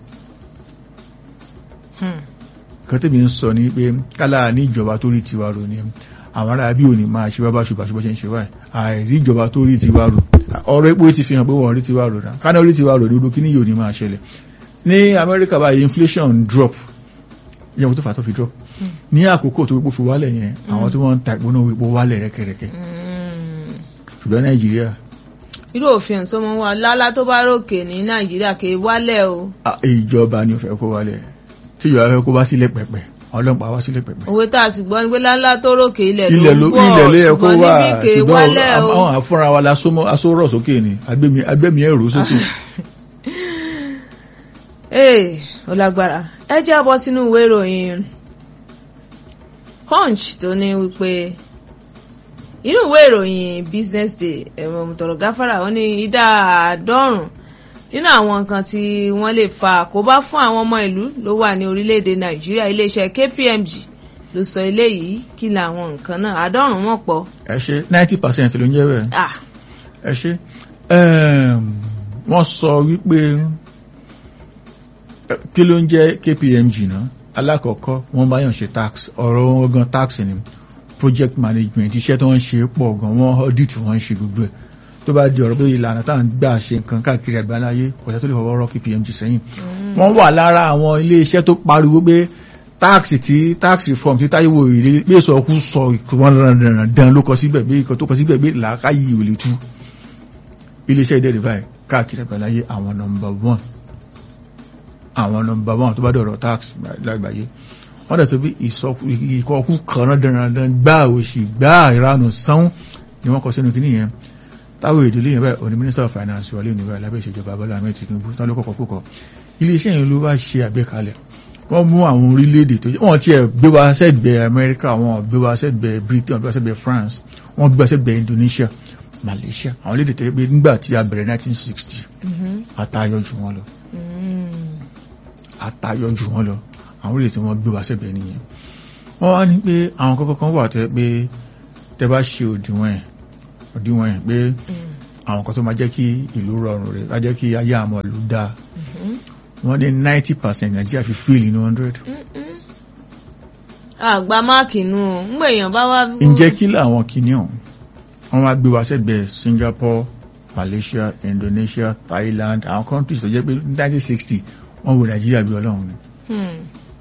Hmm. kan tẹ́bi ń sọ ní pé kálá ní ìjọba tó rí tiwa rò ní àwọn ará bí òní máa ṣe bábá ṣùgbà ṣùgbà ṣe ń ṣe báyìí àìrí ìjọba tó rí tiwa rò ọ̀rọ̀ epo ti fi hàn pé wọ́n rí tiwa rò náà kánà rí tiwa rò dúdú kí ní yóò ní máa ṣẹlẹ̀ ní Amẹ́ríkà báyìí inflation drop yẹn tó fà tó fi drop ní àkókò tó epo fi wálẹ̀ yẹn àwọn tí wọ́n ń ta epo náà epo wálẹ̀ rẹ́kẹrẹ́kẹ́ Hmm. ṣùgbọ́n Nàìjíríà irú òfin sọmọ wa lálá tó bá ròkè ní nàìjíríà kì í wálẹ̀ o ah, ìjọba ni ò fẹ́ kó wálẹ̀ tí ìjọba fẹ́ kó wá sílẹ̀ pẹ̀pẹ̀ ọlọ́pàá wá sílẹ̀ pẹ̀pẹ̀ òwe tá a sì gbọ́ ni pé lálá tó ròkè ilẹ̀ ilẹ̀ ló ló ń bọ̀ ilẹ̀ ló yẹ kó ṣùgbọ́n wà níbí kì í ṣùgbọ́n wálẹ̀ o. àwọn àfúnra wa la sómọ́- asórọ̀ sókè ni agbẹ́mi agbẹ́mi ẹ̀rọ sókè ee ó lágbára ẹ jẹ́ bọ́ sínú ìwé ìròyìn punch tó ní wípé inú ìwé ìròyìn business day ẹ̀rọ mọ̀tọ̀rọ̀ gáfárà ó ní ìdá àádọ́rùn nínú àwọn nǹkan tí wọ́n lè fa àkóbá fún àwọn ọmọ ìlú ló wà ní orílẹ̀-èdè nàìjíríà iléeṣẹ́ kpmg ló sọ eléyìí kí làwọn nǹkan náà àádọ́rùn wọn pọ̀ ẹ ṣe ninety percent ló ń jẹ́ bẹ́ẹ̀ ah ẹ ṣe Ẹm, wọ́n sọ wípé ẹ, kí ló ń jẹ́ KPMG náà alákọ̀ọ́kọ́ wọ́n bá yàn ṣe tax ọ̀rọ̀ wọn gan tax ni project management iṣẹ́ tó ń ṣe pọ̀ gan wọ́n audit wọ́n ń ṣe gbogbo ẹ̀ tó bá di ọ̀rọ̀ pé ìlànà tá à ń gbà ṣe nǹkan káàkiri àgbáláyé kọ̀ṣẹ́ tó lè fọwọ́ rọ́ KPMG sẹ́yìn wọ́n wà lára àwọn ilé iṣẹ́ tó pariwo pé táàkì tí tax reform tí táyéwò ìrírí pé sọ kú sọ ìkọ̀wọ́n dandan ló kọ síbẹ̀ pé ìkọ̀ tó kọ síbẹ̀ pé làákàyè ò lè tú iléeṣẹ́ ìdẹ́rẹ̀ báyìí káàkiri àgbáláyé àwọn nọmba one àwọn nọmba one tó bá dọ̀rọ̀ tax lágbàáyé wọ́n dẹ̀ tó bí ìkọ̀ọ̀kú kan dandan gbá òṣì gbá ìranù sán ni wọ́n kọ sínú kìíní yẹn táwọn ìdílé yẹn báyìí òní minister of finance wọlé òní báyìí lábẹ́ ìṣèjọba Bọ́lá Ahmed Tinubu tán ló kọ̀kọ́ kókọ̀ iléeṣẹ́ yẹn ló bá ṣe àgbékalẹ̀ wọ́n mú àwọn orílẹ̀-èdè tó jẹ́ wọ́n ti ẹ̀ gbé wa sẹ́gbẹ̀ẹ́ Amẹ́ríkà wọ́n gbé wa sẹ́gbẹ̀ẹ́ Britain wọ́n gbé wa sẹ́gbẹ̀ẹ́ France wọ́n gbé wa sẹ́gbẹ̀ẹ́ Indonesia Malaysia àwọn orílẹ̀-èdè tó yẹ pé nígbà tí a bẹ̀rẹ̀ 1960 àtayọ jù wọ́n lọ àtayọ jù wọ́n lọ àwọn orílẹ̀-èdè tí wọ́n gbé wa sẹ́gbẹ̀ẹ́ nìyẹn wọ́n wá ní pé àwọn kọ́kọ́ kan wà tó yẹ pé tẹ́ bá ṣe òdiwọ̀n ẹ̀ òdiwọ̀n ẹ̀ pé àwọn kan tó máa jẹ́ kí ìlú rọrùn rẹ̀ á jẹ́ kí ayé àmọ́ ìlú dáa wọ́n ní ninety percent Nàìjíríà fi fail inú hundred. àgbà máàkì nù ú ń gbèyàn bá wá. ǹjẹ́ kí làwọn kìíní ọ̀hún wọ́n wá gbé wa sẹ́gbẹ̀ẹ́ Singapore Malaysia Indonesia Thailand àwọn countries tó jẹ́ pé nineteen sixty wọ́n wo Nàìjíríà bí ọlọ́run ni. Hmm.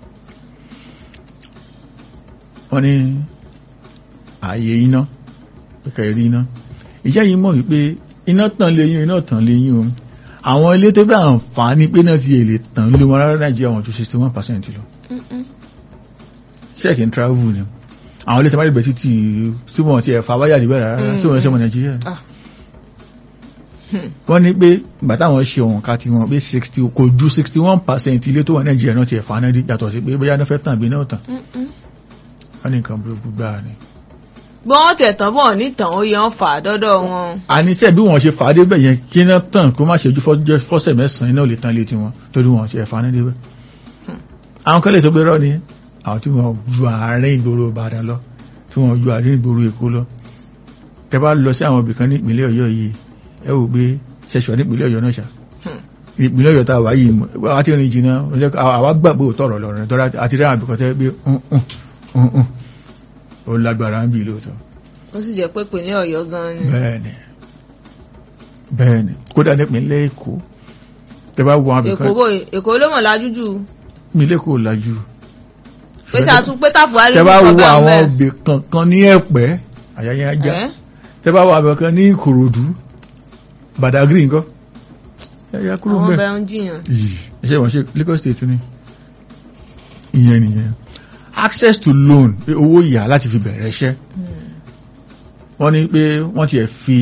wọ́n ní ààyè iná pẹ̀kẹ́ rí iná ìjẹ́ yìí mọ̀ wípé iná tàn lé yín iná tàn lé yín o àwọn ilé tó bá àǹfààní pé náà ti èlè tàn lé wọn rárá Nàìjíríà wọn ju sixty one percent lọ Mm-mm. check in travel ni àwọn ilé tó bá lè bẹ̀ títí tí wọ́n ti ẹ̀fà wáyà níbẹ̀ rárá Mm. tí wọ́n ṣe ọmọ Nàìjíríà Ah. Hmm. wọ́n ní pé ìgbà táwọn ṣe òun ká ti wọn pé sixty kò ju sixty one percent ilé tó wà Nàìjíríà náà ti ẹ̀fà náà rí yàtọ̀ sí pé bóyá náà fẹ́ tàn bí náà tàn Mm-mm. wọ́n ní nǹkan burúkú gbáà ni. gbọ́n tẹ̀tàn bọ̀ nítàn ó yan fà dọ́dọ̀ wọn. àníṣe bí wọ́n ṣe fà á débẹ̀ yẹn kí iná tàn kó má ṣe ojú fọ́jọ́- fọ́sẹ̀ mẹ́sàn-án iná ò lè tán létí wọn torí wọn ṣe ẹ̀fà náà débẹ̀. àwọn kan lè tó gbé rọ́ ni àwọn tí wọ́n ju àárín ìgboro Ìbàdàn lọ tí wọ́n ju àárín ìgboro Èkó lọ. tẹ bá lọ sí àwọn ibì kan ní ìpínlẹ̀ Ọ̀yọ́ yìí ẹ wò pé ṣẹṣọ ní ìpínlẹ̀ Ọ̀yọ́ náà ṣá Hmm. ìpínlẹ̀ ọ̀yọ́ tá a wà yìí mọ̀ wá ti rìn jìnnà ó jẹ́ ká- àwa gbàgbé òótọ́ ọ̀rọ̀ lọ́rọ̀ tọ́ra àti rẹ́rìn àbíkọ́ tẹ́ pé "Mm, mm, mm, mm." ó lágbára ń bì lóòótọ́ ó sì jẹ́ pé ìpínlẹ̀ ọ̀yọ́ gan ni. bẹ́ẹ̀ni bẹ́ẹ̀ni kódà nípínlẹ̀ èkó tẹ́ bá wọ àbíkọ́ èkó bò èkó ló mọ̀ lájú jù nílé kò lajú pé sàtún pé tàfùwárí tẹ́ ló bá kọ́ wo bá ń àwọn bẹ̀. òbí kankan ní ẹ̀pẹ́ àyàyà ajá Ẹ́? tẹ́ bá wo àbẹ̀kan ní ìkòròdú badagry nǹkan ẹ̀yà kúrò àwọn bẹ́ẹ̀ bẹ́ẹ̀ ń jiyàn. yìí ẹ̀ṣẹ́ wọ́n ṣe Lagos State ní ìyẹn nìyẹn access to loan pé owó yà láti fi bẹ̀rẹ̀ iṣẹ́ wọ́n ní pé wọ́n ti ẹ̀ fi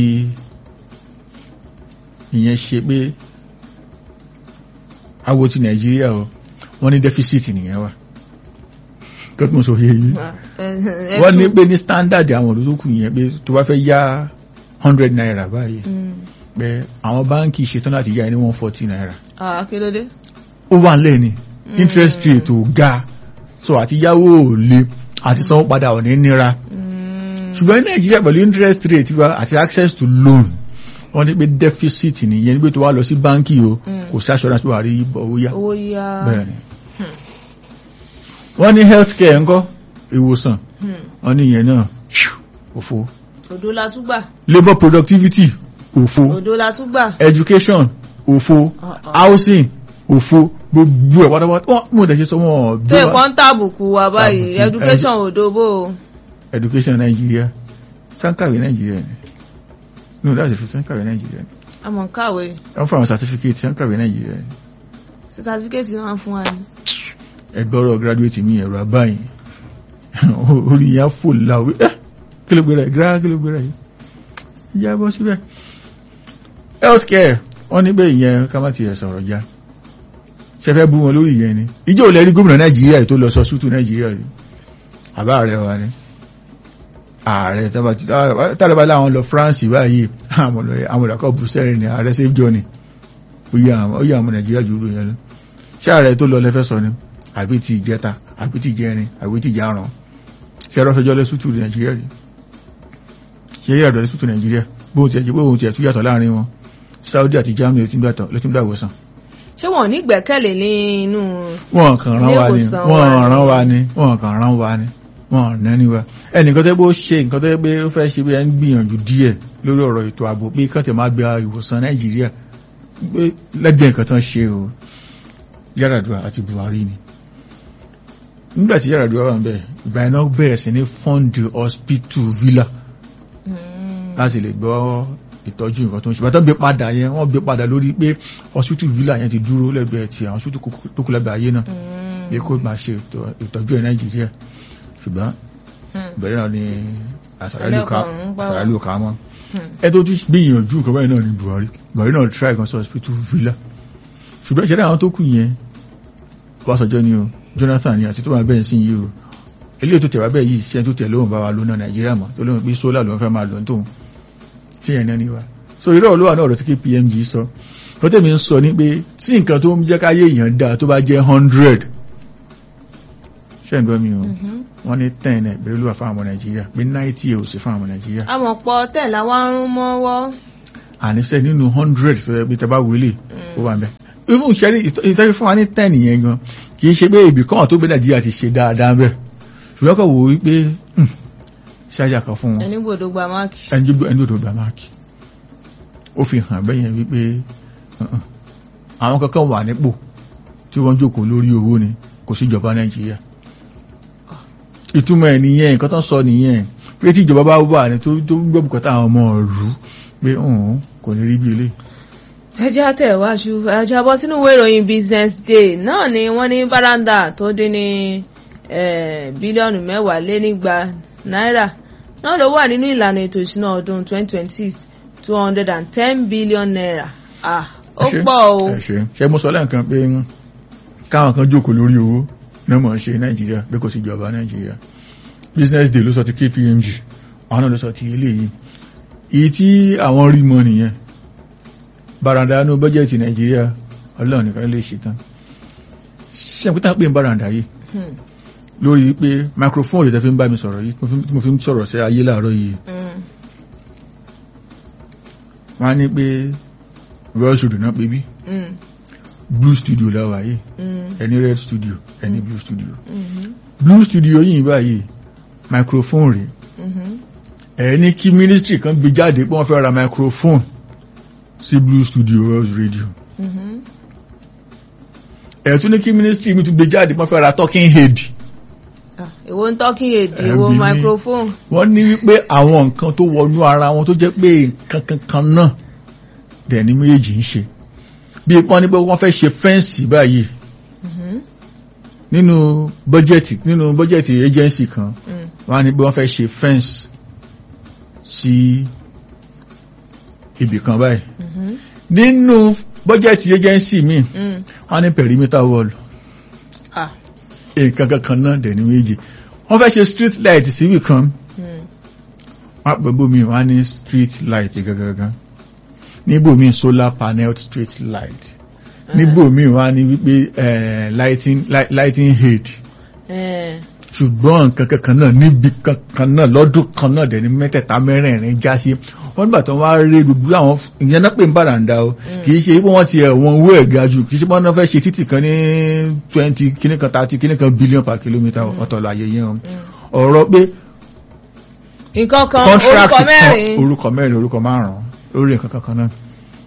ìyẹn ṣe pé awo ti Nàìjíríà o wọ́n ní deficit nìyẹn wà kọ́tùmọ̀ sọ yẹ yìí wọ́n ní pé ní standard àwọn olùdókù yẹn pé tó bá fẹ́ yá hundred naira báyìí pé àwọn báńkì ṣetán láti yá ẹ ní one forty naira àkílódé. ó wà nílẹ̀ ni interest rate ò ga so àti yáwó ò le àti sanwó padà ò ní nira ṣùgbọ́n ní nàìjíríà pẹ̀lú interest rate wa àti access to loan wọ́n ní pé deficit nìyẹn nígbà tó wá lọ sí báńkì o kò sí assurance pé wà á rí owó yá owó yá. bẹ́ẹ̀ ni wọ́n ní health care ńkọ́ ìwòsàn wọ́n ní ìyẹn náà òfo òdo la tún gbà. labour productivity òfo òdo la tún gbà. education òfo housing òfo gbogbo ẹ̀ pátápátá wọ́n mú ìdẹ̀ṣẹ́ sọ wọ́n tó ìpọ́n ń tàbùkù wa báyìí Tàbùkù. education òdo bò ó. education Nigeria sankawe Nigeria ni no that's the sankawe Nigeria ni àmọ̀ kàwé wọ́n fún àwọn certificate sankawe Nigeria ni ṣe certificate máa ń fún wa ni. ẹgbọ́rọ̀ graduate mi ẹ̀rọ abáyìn orí yẹn fò láwé ẹ́ kí ló gbéra ẹ̀ gíra kí ló gbéra yìí ìyá bọ́ síbẹ̀ health care wọ́n ní pé ìyẹn ká má tiẹ̀ sọ̀rọ̀ já ṣe fẹ́ bú wọn lórí ìyẹn ni ìjọ ò lẹ́rí gómìnà nàìjíríà yìí tó lọ sọ sútù nàìjíríà rí àbá ààrẹ wa ni ààrẹ tàbí bá láwọn lọ France báyìí àwọn ìdàkọ̀ Brussels ni ààrẹ save journey ó yẹ àwọn nàìjíríà jù lọ yẹn lọ ṣé ààrẹ tó lọ lẹ́fẹ́ sọ ni àbí ti ìjẹta àbí ti ìjẹrin àbí ti ìjarun ṣe ẹ̀rọ fẹjọ́ lẹ́ sútù nàìjíríà rí ṣe eré àdọ̀ lẹ́ sútù nàìjíríà bóun ti ẹ̀ bóun ti ẹ̀ tún yàtọ̀ láàrin wọn Saudi àti Germany ló ti ń gbàtọ̀ ló ti ń gbà ìwòsàn. ṣé wọn ò ní gbẹ́kẹ̀lé ní inú. wọn kàn rán wa ni wọn rán wa ni wọn kàn rán wa ni wọn nẹ́ni wa ẹnìkan tó bó ṣe nǹkan tó pé ó fẹ́ ṣe bí ẹ ń gbìyànjú díẹ̀ lórí ọ̀rọ̀ ètò ààbò pé kàn tẹ̀ máa gba ìwòsàn nàìjíríà pé lẹ́gbẹ̀ẹ́ nǹkan tán ṣe o Yar'Adua àti Buhari ni nígbà tí Yar'Adua wà ń bẹ̀ ìgbà iná bẹ̀rẹ̀ sí ní fund hospital villa láti lè gbọ́ ìtọ́jú nǹkan tó ń ṣe bàtà gbé padà yẹn wọ́n gbé padà lórí pé hospital villa yẹn ti dúró lẹ́gbẹ̀ẹ́ ti àwọn hospital tó kù lẹ́gbẹ̀ẹ́ ayé náà pé kó máa ṣe ìtọ́jú ẹ̀ Nàìjíríà ṣùgbọ́n bẹ̀rẹ̀ náà ni àṣàrálù ká mọ́ ẹ tó tún gbìyànjú nǹkan báyìí náà ni Buhari Buhari náà try kan sọ hospital villa ṣùgbọ́n ìṣẹ̀lẹ̀ àwọn tó kù yẹn Ọbásanjọ́ ni o Jonathan ni àti tó máa bẹ́ẹ̀ sí yìí o eléyìí tó tẹ̀wá bẹ́ẹ̀ yìí ṣe tó tẹ̀ lóhùn bá wa lónà Nàìjíríà mọ́ tó lóhùn pé sólà ló ń fẹ́ máa lọ tóun ṣe yẹn náà ni wa so irọ́ olówà náà ọ̀rọ̀ tí KPMG sọ tó tẹ̀mí ń sọ ní pé tí nǹkan tó ń jẹ́ káyé èèyàn dáa tó bá jẹ́ hundred ṣe ń gbọ́ mi o wọ́n ní ten ẹ̀ pẹ̀lú wà fún àwọn Nàìjíríà pé ninety ẹ̀ ò sí fún àwọn Nàìjíríà. àmọ̀ pọ̀ tẹ̀ láwọn ń rún mọ́wọ́. àníṣe nínú hundred tó yẹ pé tẹ bá wọlé ó wà ń bẹ even ṣẹ́rí ìtọ́jú fún wa ní ten yẹn gan kì í ṣe pé ibì kan tó gbé Nàìjíríà ti ṣe dáadáa bẹ́ẹ̀ ṣùgbọ́n kò wò wípé ṣáájà kan fún wọn ẹni gbọ́dọ̀ gba máàkì. ẹni gbọ́dọ̀ gba máàkì ó fi hàn bẹ́yẹn wípé àwọn kankan wà nípò tí wọ́n jókòó lórí owó ni kò sí ìjọba Nàìjíríà ìtumọ̀ ẹ̀ nìyẹn nǹkan tó ń sọ nìyẹn pé tí ìjọba bá wà ní tó gbọ́ bùkátà àwọn ọmọ ìlú pé òun kò ní rí bí ilé ẹjá tẹ̀wájú ẹjá bọ́ sínú ìwé ìròyìn business day náà ni wọ́n ní báràndà tó dín ní bílíọ̀nù mẹ́wàá lé nígba náírà náà ló wà nínú ìlànà ètò ìṣúná ọdún 2026 210 billion naira ah ó pọ̀ o. ṣe mo sọ lẹ́ǹkan pé káwọn kan jókòó lórí owó náà mọ̀ ṣe nàìjíríà pé kò sí ìjọba nàìjíríà business day ló sọ ti KPMG àwọn náà ló sọ ti eléyìí èyí tí àwọn rí mọ nìyẹn baranda ní bọ́jẹ̀tì nàìjíríà ọlọ́run nìkan lè ṣe tán ṣe àpótá pé ń baranda yìí lórí pé microphone lè fi ń bá mi sọ̀rọ̀ yìí mo fi ń sọ̀rọ̀ sí ayé láàárọ̀ yìí wọ́n á ní pé well should not baby blue studio lẹ́wà yìí Mm. ẹni red studio ẹni blue studio Mhm. blue studio yìí báyìí microphone rèé Mhm. ẹ ní kí ministry kan gbé jáde pé wọ́n fẹ́ ra microphone sí blue studio world radio Mhm. ẹ tún ní kí ministry mi tún gbé jáde pé wọ́n fẹ́ ra talking head Ah, èwo ń talking èdè Ẹ èwo bí mi. microphone. wọ́n ní wípé àwọn nǹkan tó wọnú ara wọn tó jẹ́ pé nǹkan kankan náà dẹ̀ ní méjì ń ṣe bí pọ́n ní pé wọ́n fẹ́ ṣe fẹ́ǹsì báyìí Mhm. nínú bọ́jẹ̀tì nínú bọ́jẹ̀tì agency kan Mm. wọ́n á ní pé wọ́n fẹ́ ṣe fẹ́ǹsì sí ibì kan báyìí Mhm. nínú bọ́jẹ̀tì agency míì Mm. wọ́n á ní perimeter wall Ah. nǹkan kankan náà dẹ̀ ní méjì wọ́n fẹ́ ṣe street light síbì kan Mm. wọ́n á pẹ̀ bómi wọ́n á ní street light gangan níbòmí solar panel street light níbòmí wọ́n á ní wípé eh, lighting light- lighting head Eh. ṣùgbọ́n nǹkan kankan náà níbi kankan náà lọ́dún kan náà dẹ̀ ní mẹ́tẹ̀ẹ̀ta mẹ́rẹ̀ẹ̀rin já sí wọ́n nígbà tó wá rí gbogbo àwọn ìyẹn náà pè ń bàràǹdà o kì í ṣe pé wọ́n ti ẹ̀wọ̀n owó ẹ̀ ga jù kì í ṣe pé wọ́n fẹ́ ṣe títì kan ní twenty kíní kan thirty kíní kan billion per kilometre ọ̀tọ̀ láyé yẹn o ọ̀rọ̀ pé nǹkan kan contract orúkọ kan mẹ́rin orúkọ mẹ́rin orúkọ márùn-ún lórí nǹkan kankan náà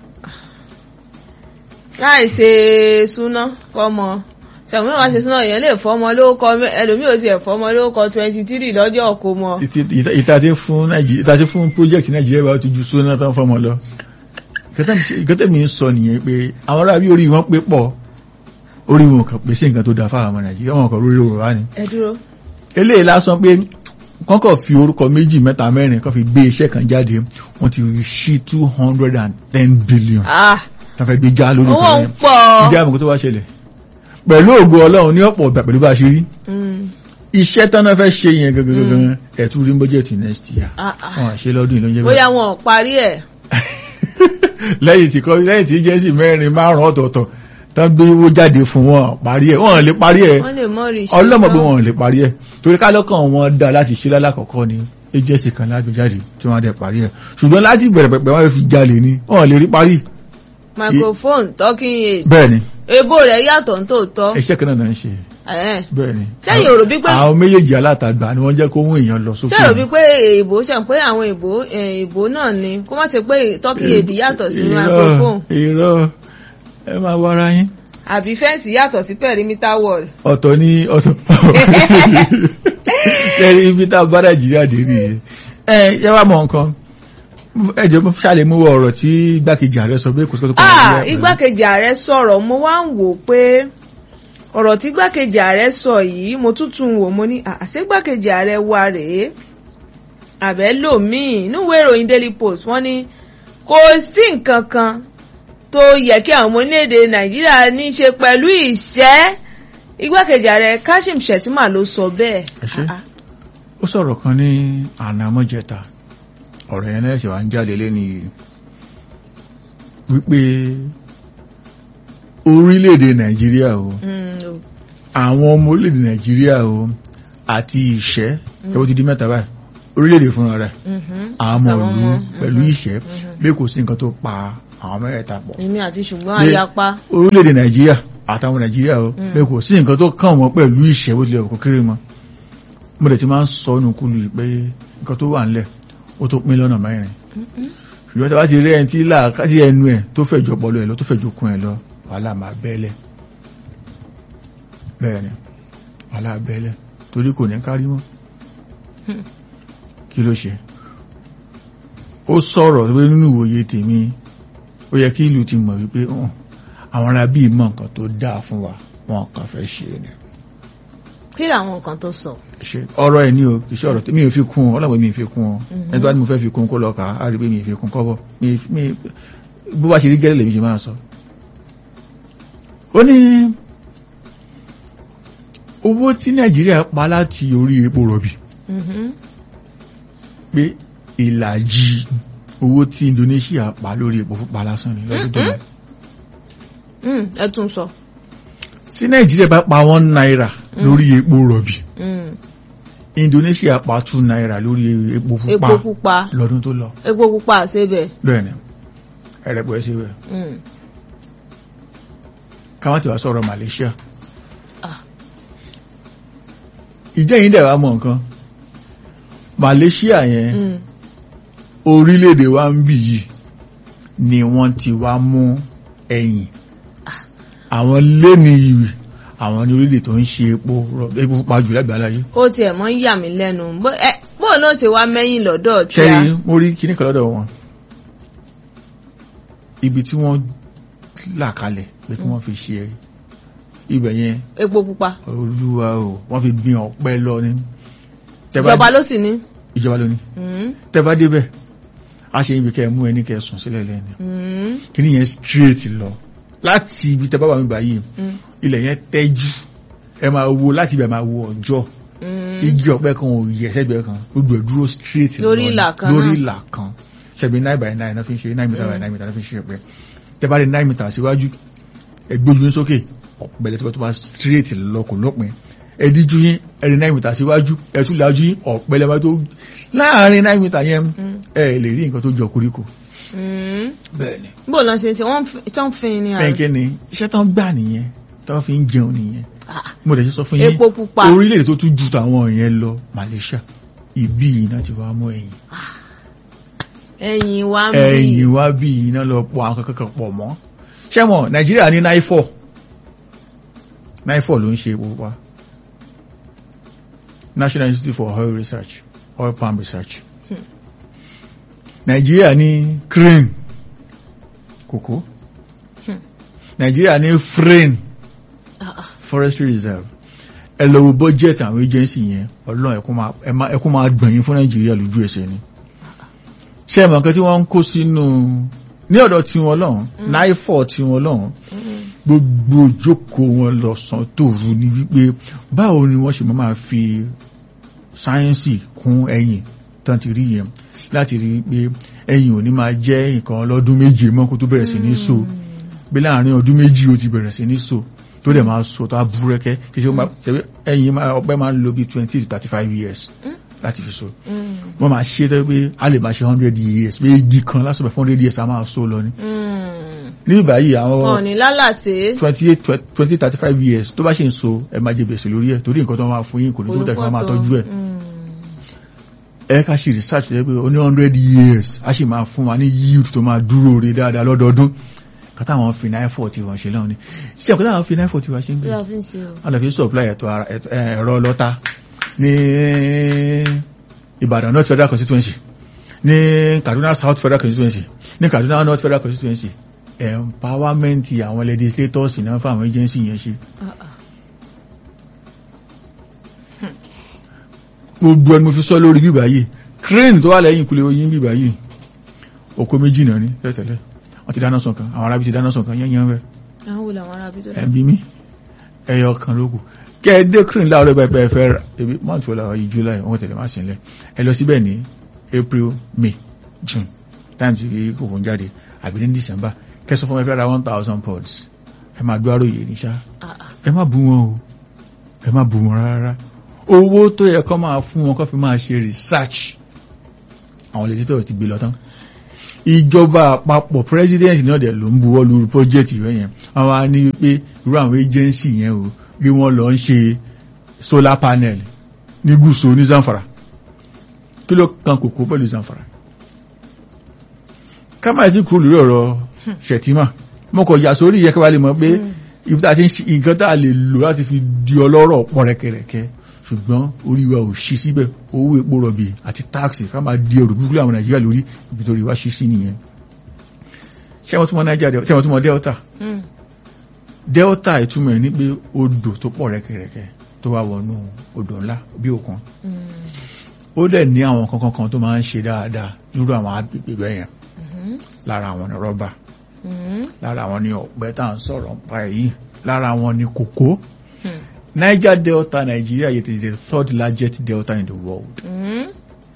láì ṣe súná fọmọ sẹ̀wọ́n náà wá ṣe súná èèyàn lè fọmọ lórúkọ mẹ́- ẹlòmíì ò tiẹ̀ fọmọ lórúkọ twenty three lọ́jọ́ kó mọ. Ìtì- ìta- ìtàtí fún Nàìjíríà ìtàtí fún project Nàìjíríà bá ti ju sóná tán fọmọ lọ ìkẹtẹ́ mi ń sọ nìyẹn pé àwọn ará bí orí wọn pé pọ̀ orí wọn kàn pèsè nǹkan tó dáa fáwọn ọmọ Nàìjíríà wọn kàn lórí òwò wá ni ẹ dúró. eléyìí lásán pé kọ́kọ́ fi orúkọ méjì mẹ́ta mẹ́rin kan fi gbé iṣẹ́ kan jáde wọ́n ti rí sí two hundred and ten billion ah tán fẹ́ gbé já lórí owó nǹkan ń yẹn pọ̀. ìdí àmọ́ tó wá ṣẹlẹ̀ pẹ̀lú ògo Ọlọ́run ní ọ̀pọ̀ ọ̀gbà pẹ̀lú bá a ṣe rí Mm. iṣẹ́ tán náà fẹ́ ṣe yẹn gangan ẹ̀tún rí bọ́jẹ̀tì next year Ah, ah. wọn ṣe lọ́dún ìlú oúnjẹ bóyá wọn ò parí ẹ̀. lẹ́yìn tí kọ́ lẹ́yìn tí jẹ́sì mẹ́rin márùn ọ̀tọ̀ọ̀tọ̀ tán gbé owó jáde fún wọn parí ẹ̀ wọ́n lè parí ẹ̀ wọ́n lè mọ́ rí ọlọ́mọ pé wọ́n lè parí ẹ̀ torí kálọ́kàn wọn dá láti ṣe lálákọ̀ọ́kọ́ ni agency kan lágbé jáde tí wọ́n á dẹ̀ parí ẹ̀ ṣùgbọ́n láti bẹ̀rẹ̀ pẹ̀pẹ̀ wọ́n fi jalè ni wọ́n lè rí parí microphone talking aid bẹ́ẹ̀ ni ebo rẹ̀ yàtọ̀ ní tòótọ́. iṣẹ́ kan náà ń ṣe Ẹ̀hẹ́n. bẹ́ẹ̀ ni Sẹ́yìn ò rò bí pé- àwọn méjèèjì alátagbà ni wọ́n jẹ́ kó mú èèyàn lọ sókè ṣé rò bí pé èèbò ṣe ń pé àwọn èèbò èèbò náà ni kó má ṣe pé talking aid yàtọ̀ sí Irọ́, microphone irọ́ ẹ máa wára yín àbí fẹ́ǹsì yàtọ̀ sí perimeter wall. ọ̀tọ̀ ní ọ̀tọ̀ kẹrin ibi tá a bá nàìjíríà dé nìyẹn ẹ yẹ wá mọ nǹkan ẹ jẹ́ mo ṣàlè mú wọ ọ̀rọ̀ tí igbákejì ààrẹ sọ pé kò sí kó tó kọ ah nàìjíríà pẹ̀lú. igbákejì ààrẹ sọ̀rọ̀ mo wá ń wò pé ọ̀rọ̀ tí igbákejì ààrẹ sọ yìí mo tuntun wò mo ní "Ah, àṣé igbákejì ààrẹ wa rèé àbẹ́ lòmíì níwèé ìròyìn daily post wọ́n ní kò sí nǹkan kan tó yẹ kí àwọn ọmọ orílẹ̀-èdè nàìjíríà ní í ṣe pẹ̀lú ìṣẹ́ igbákejì ààrẹ kashim shettima ló sọ bẹ́ẹ̀. Ẹ ṣé. Ah, ah. ó sọ̀rọ̀ kan ní ànámọ́jẹta ọ̀rọ̀ yẹn lẹ́sẹ̀ wá ń jáde lẹ́ni wípé orílẹ̀-èdè nàìjíríà o Mm, o. àwọn ọmọ orílẹ̀-èdè nàìjíríà o àti ìṣẹ́ ẹwọ́ ti di mẹ́ta báyìí orílẹ̀-èdè fúnra rẹ̀ Mhm. àwọn Àwọn ìlú ọmọ, pẹ̀lú mhm, ìṣẹ́ mhm. bí kò sí nǹkan tó pa àwọn mẹ́rẹ̀ẹ̀ta pọ̀ èmi àti ṣùgbọ́n Bí- ayapa. orílẹ̀-èdè nàìjíríà àtàwọn nàìjíríà o Mm. bí kò sí nǹkan tó kàn wọ́n pẹ̀lú ìṣẹ́ bó tilẹ̀ kò kéré mọ́ mo dẹ̀ ti máa ń sọ nù kúlù yìí pé nǹkan tó wà ńlẹ̀ ó tó pín lọ́nà mẹ́rin Mhm. ṣùgbọ́n tí a bá ti rí ẹni tí láàkájí ẹnu ẹ̀ tó fẹ̀jọ pọ̀lọ ẹ̀ lọ tó fẹ̀jọ kún ẹ̀ lọ wàhálà máa bẹ́ẹ̀lẹ̀ bẹ́ẹ̀ ni wàhálà bẹ́ẹ̀lẹ̀ torí kò ní kárí mọ́ Hmm. kí ló ṣe ó sọ̀rọ̀ pé nínú ìwòye tèmi ó yẹ kí ìlú ti mọ̀ wípé hàn àwọn ará bíi mọ̀ nǹkan tó dáa fún wa wọn kàn fẹ́ ṣe ni kí làwọn nǹkan tó sọ. ṣe ọ̀rọ̀ ẹ̀ ní o kì í ṣe ọ̀rọ̀ tí mi ò fi kún ọ ọlọ́pàá mi ò fi kún ọ Mhm. ẹni tó bá ní mo fẹ́ fi kún kó lọ kà á rí pé mi ò fi kún kọ́bọ̀ mi mi bó bá ṣe rí gẹ́lẹ́ lèmi ṣe máa sọ. ó ní owó tí nàìjíríà pa láti orí epo rọ̀bì Mhm. pé ìlàjì owó tí Indonesia pa lórí epo pupa lásán ni lọ́dún tó lọ. Mm, ẹ tún sọ. tí nàìjíríà bá pa one naira lórí epo rọ̀bì Mm. Indonesia pa two naira lórí epo pupa epo pupa lọ́dún tó lọ. epo pupa àṣebẹ. bẹ́ẹ̀ni ẹ̀rẹ̀pọ̀ ẹ̀ sí rẹ̀ Mm. ká má ti wá sọ̀rọ̀ Malaysia Ah. ìjẹ́ yìí dẹ̀ wá mọ̀ nǹkan Malaysia yẹn Mm. orílẹ̀-èdè wa ń bì yìí ni wọ́n ti wá mú ẹ̀yìn àwọn lẹ́ni ìwì àwọn ní orílẹ̀ tó ń ṣe epo rọ- epo pupa jù lágbàá láyé ó tiẹ̀ mọ́ ń yà mí lẹ́nu bó ẹ, bó náà ṣe wá mẹ́yìn lọ́dọ̀ tí a ṣẹ́rí mo rí kíní kan lọ́dọ̀ wọn ibi tí wọ́n là kalẹ̀ pé kí wọ́n fi ṣe ibẹ̀ yẹn epo pupa olúwa o wọ́n fi gbin ọ̀pẹ lọ ní Tẹ́ bá ìjọba dé- ló sì ní. ìjọba lóní Mm. tẹ́ bá débẹ̀ a ṣe ibi kẹ́ mú ẹni kẹ́ sùn sílẹ̀ lẹ́nu Mm. kíní yẹn straight lọ láti ibi tẹ́ bá wà mí báyìí Mm. ilẹ̀ yẹn tẹ́jú ẹ máa wo láti ibẹ̀ máa wo ọjọ́ Mm. igi ọ̀pẹ kan ò yẹ sẹ́gbẹ̀ẹ́ kan gbogbo ẹ̀ dúró straight Lórí lọ ni. ìlà kan lórí náà. ìlà kan ṣẹ̀bi nine by nine náà fi ń ṣe nine meter by nine meter náà fi ń ṣe ọ̀pẹ tẹ́ bá rí nine meter síwájú ẹ gbójú yín sókè ọ̀pẹ lẹ́tọ́ tó bá straight lọ kò lópin ẹ díjú yín ẹ rí nine meter síwájú ẹ tún lajú yín ọ̀pẹ lẹ́bàá tó láàárín nine meter yẹn Mm. ẹ lè rí nǹkan tó jọ koríko Mm. bẹ́ẹ̀ ni bó náà ṣe ṣe wọ́n fi- tán fin ni àrùn. fẹ́ǹkẹ́ ni iṣẹ́ tán gbà nìyẹn tán fi ń jẹun nìyẹn Ah, mo dẹ̀ ṣe sọ fún yín epo pupa orílẹ̀-èdè tó tún ju tàwọn yẹn lọ Malaysia ibi iná ti wá mú ẹ̀yìn ẹ̀yìn wa ń bí ẹ̀yìn wá bí iná lọ pọ̀ àwọn kankan pọ̀ mọ́ ṣẹ́mọ̀ Nàìjíríà ní náífọ̀ náífọ̀ ló ń ṣe epo pupa National Institute for Oil Research Oil Palm Research Hmm. Nàìjíríà ní crane kòkó Hmm. Nàìjíríà ní frame Ah, ah. forestry reserve ẹ lọ wo budget àwọn agency yẹn ọlọ́run ẹkún máa ẹ máa- ẹkún máa gbẹ̀yìn fún nàìjíríà lójú ẹsẹ̀ ni ṣé ẹ mọ̀ nǹkan tí wọ́n ń kó sínú ní ọ̀dọ̀ tiwọn lọ́hùn náífọ̀ tiwọn lọ́hùn Mm. gbogbo ìjókòó wọn lọ́sàn tòru ni wípé báwo ni wọ́n ṣe máa máa fi sáyẹ́ǹsì kún ẹ̀yìn tán ti rí yẹn láti rí i pé ẹ̀yìn ò ní máa jẹ́ nǹkan lọ́dún méje mọ́ kó tó bẹ̀rẹ̀ sí ní so bí láàrin ọdún méjì ó ti bẹ̀rẹ̀ sí ní so tó dẹ̀ máa so tó á búrẹ́kẹ́ kí ṣe ó máa ṣe ẹ̀yìn máa ọpẹ́ máa ń lo bí twenty to thirty five years Mm. láti fi so Mm. wọ́n máa ṣe tó pé a lè máa ṣe hundred years pé igi kan lásìkò fún hundred years a máa so lọ ni Mm. níbi báyìí wọn ò àwọn ní lálàsé twenty eight twenty thirty five years tó bá ṣe ń so ẹ máa jẹ gbèsè lórí ẹ̀ torí nǹkan tó máa fún yín kò ní tó tẹ̀ fún wa máa tọ́jú ẹ̀ Mm. ẹ ká ṣe research rẹ pé ó ní hundred years a sì máa fún wa ní yield tó máa dúró re dáadáa lọ́dọọdún kátà àwọn fi nine forty wọn ṣe lọ́wọ́ ni ṣé ẹ̀kọ́ táwọn fi nine forty wọn ṣe ń kí gbé la fi ń ṣe o. wọn lè fi supply ẹ̀tọ́ ara ẹ̀tọ́- ẹ̀, ẹ̀rọ lọ́ta ní Ìbàdàn North Federal Constituency ní Kaduna South Federal Constituency ní Kaduna North Federal Constituency empowerment àwọn legislators náà fún àwọn agency yẹn ṣe Ah, ah. gbogbo ẹni mo fi sọ lórí bíbá yìí crane tó wà lẹ́yìn ìkúlẹ̀ oyin bíbá yìí oko méjì náà ní tẹ́tẹ̀lẹ́ wọ́n ti dáná sàn kan àwọn arábí ti dáná sàn kan yẹ́nyẹ́ rẹ̀ àwọn wo làwọn arábí tó dá. ẹbí mi ẹyọ kan ló kù kẹ ẹ dé crane láàárọ̀ ìgbà ẹ fẹ́ ra ebi month wọlé àwọn yìí july wọ́n tẹ̀lé máa sílẹ̀ ẹ lọ síbẹ̀ ní april may june time tí kòkó ń jáde àbí ní december kẹsàn fún ẹ fẹ́ ra one thousand pounds ẹ máa gbọ́ àròyé ní ṣá Ah, ah. ẹ má bú wọn o ẹ má bú wọn rárá owó tó yẹ kó máa fún wọn kó fi máa ṣe research àwọn legislators ti gbé lọ tán ìjọba àpapọ̀ president náà dẹ̀ ló ń buwọ́ lu project rẹ̀ yẹn wọ́n wá ní pé irú àwọn agency yẹn o bí wọ́n lọ ń ṣe solar panel ní gúúsù ní Zamfara kí ló kan kòkó pẹ̀lú Zamfara kámáyé sí kúrò lórí ọ̀rọ̀ Ṣẹ̀tìmà mo kọ̀ yà sórí yẹ kí wàá lè mọ̀ pé ibi tá a ti ń ṣe nǹkan tá a lè lò láti fi di ọlọ́rọ̀ pọ̀ rẹ̀kẹ̀rẹ̀kẹ̀ ṣùgbọ́n orí wa ò ṣí síbẹ̀ owó epo rọ̀bì àti táàkì ká máa di ẹrù búkúlẹ̀ àwọn Nàìjíríà lórí ibi tó rí wa ṣí sí nìyẹn ṣé wọ́n túmọ̀ Nàìjíríà ṣé wọ́n túmọ̀ Delta Mm. Delta ìtumọ̀ ẹ̀ ní pé odò tó pọ̀ rẹ̀kẹ̀rẹ̀kẹ̀ tó wá wọnú odò ńlá bí òkun Mm. ó dẹ̀ ní àwọn kankan kan tó máa ń ṣe dáadáa nírú àwọn agbègbè bẹ́ẹ̀ yẹn Mhm. lára àwọn ní rọ́bà Mhm. lára àwọn ní ọ̀pẹ tá à ń sọ̀rọ̀ nípa èyí lára àwọn ní kòkó Hmm. Niger Delta Nigeria it is the third largest delta in the world Mhm.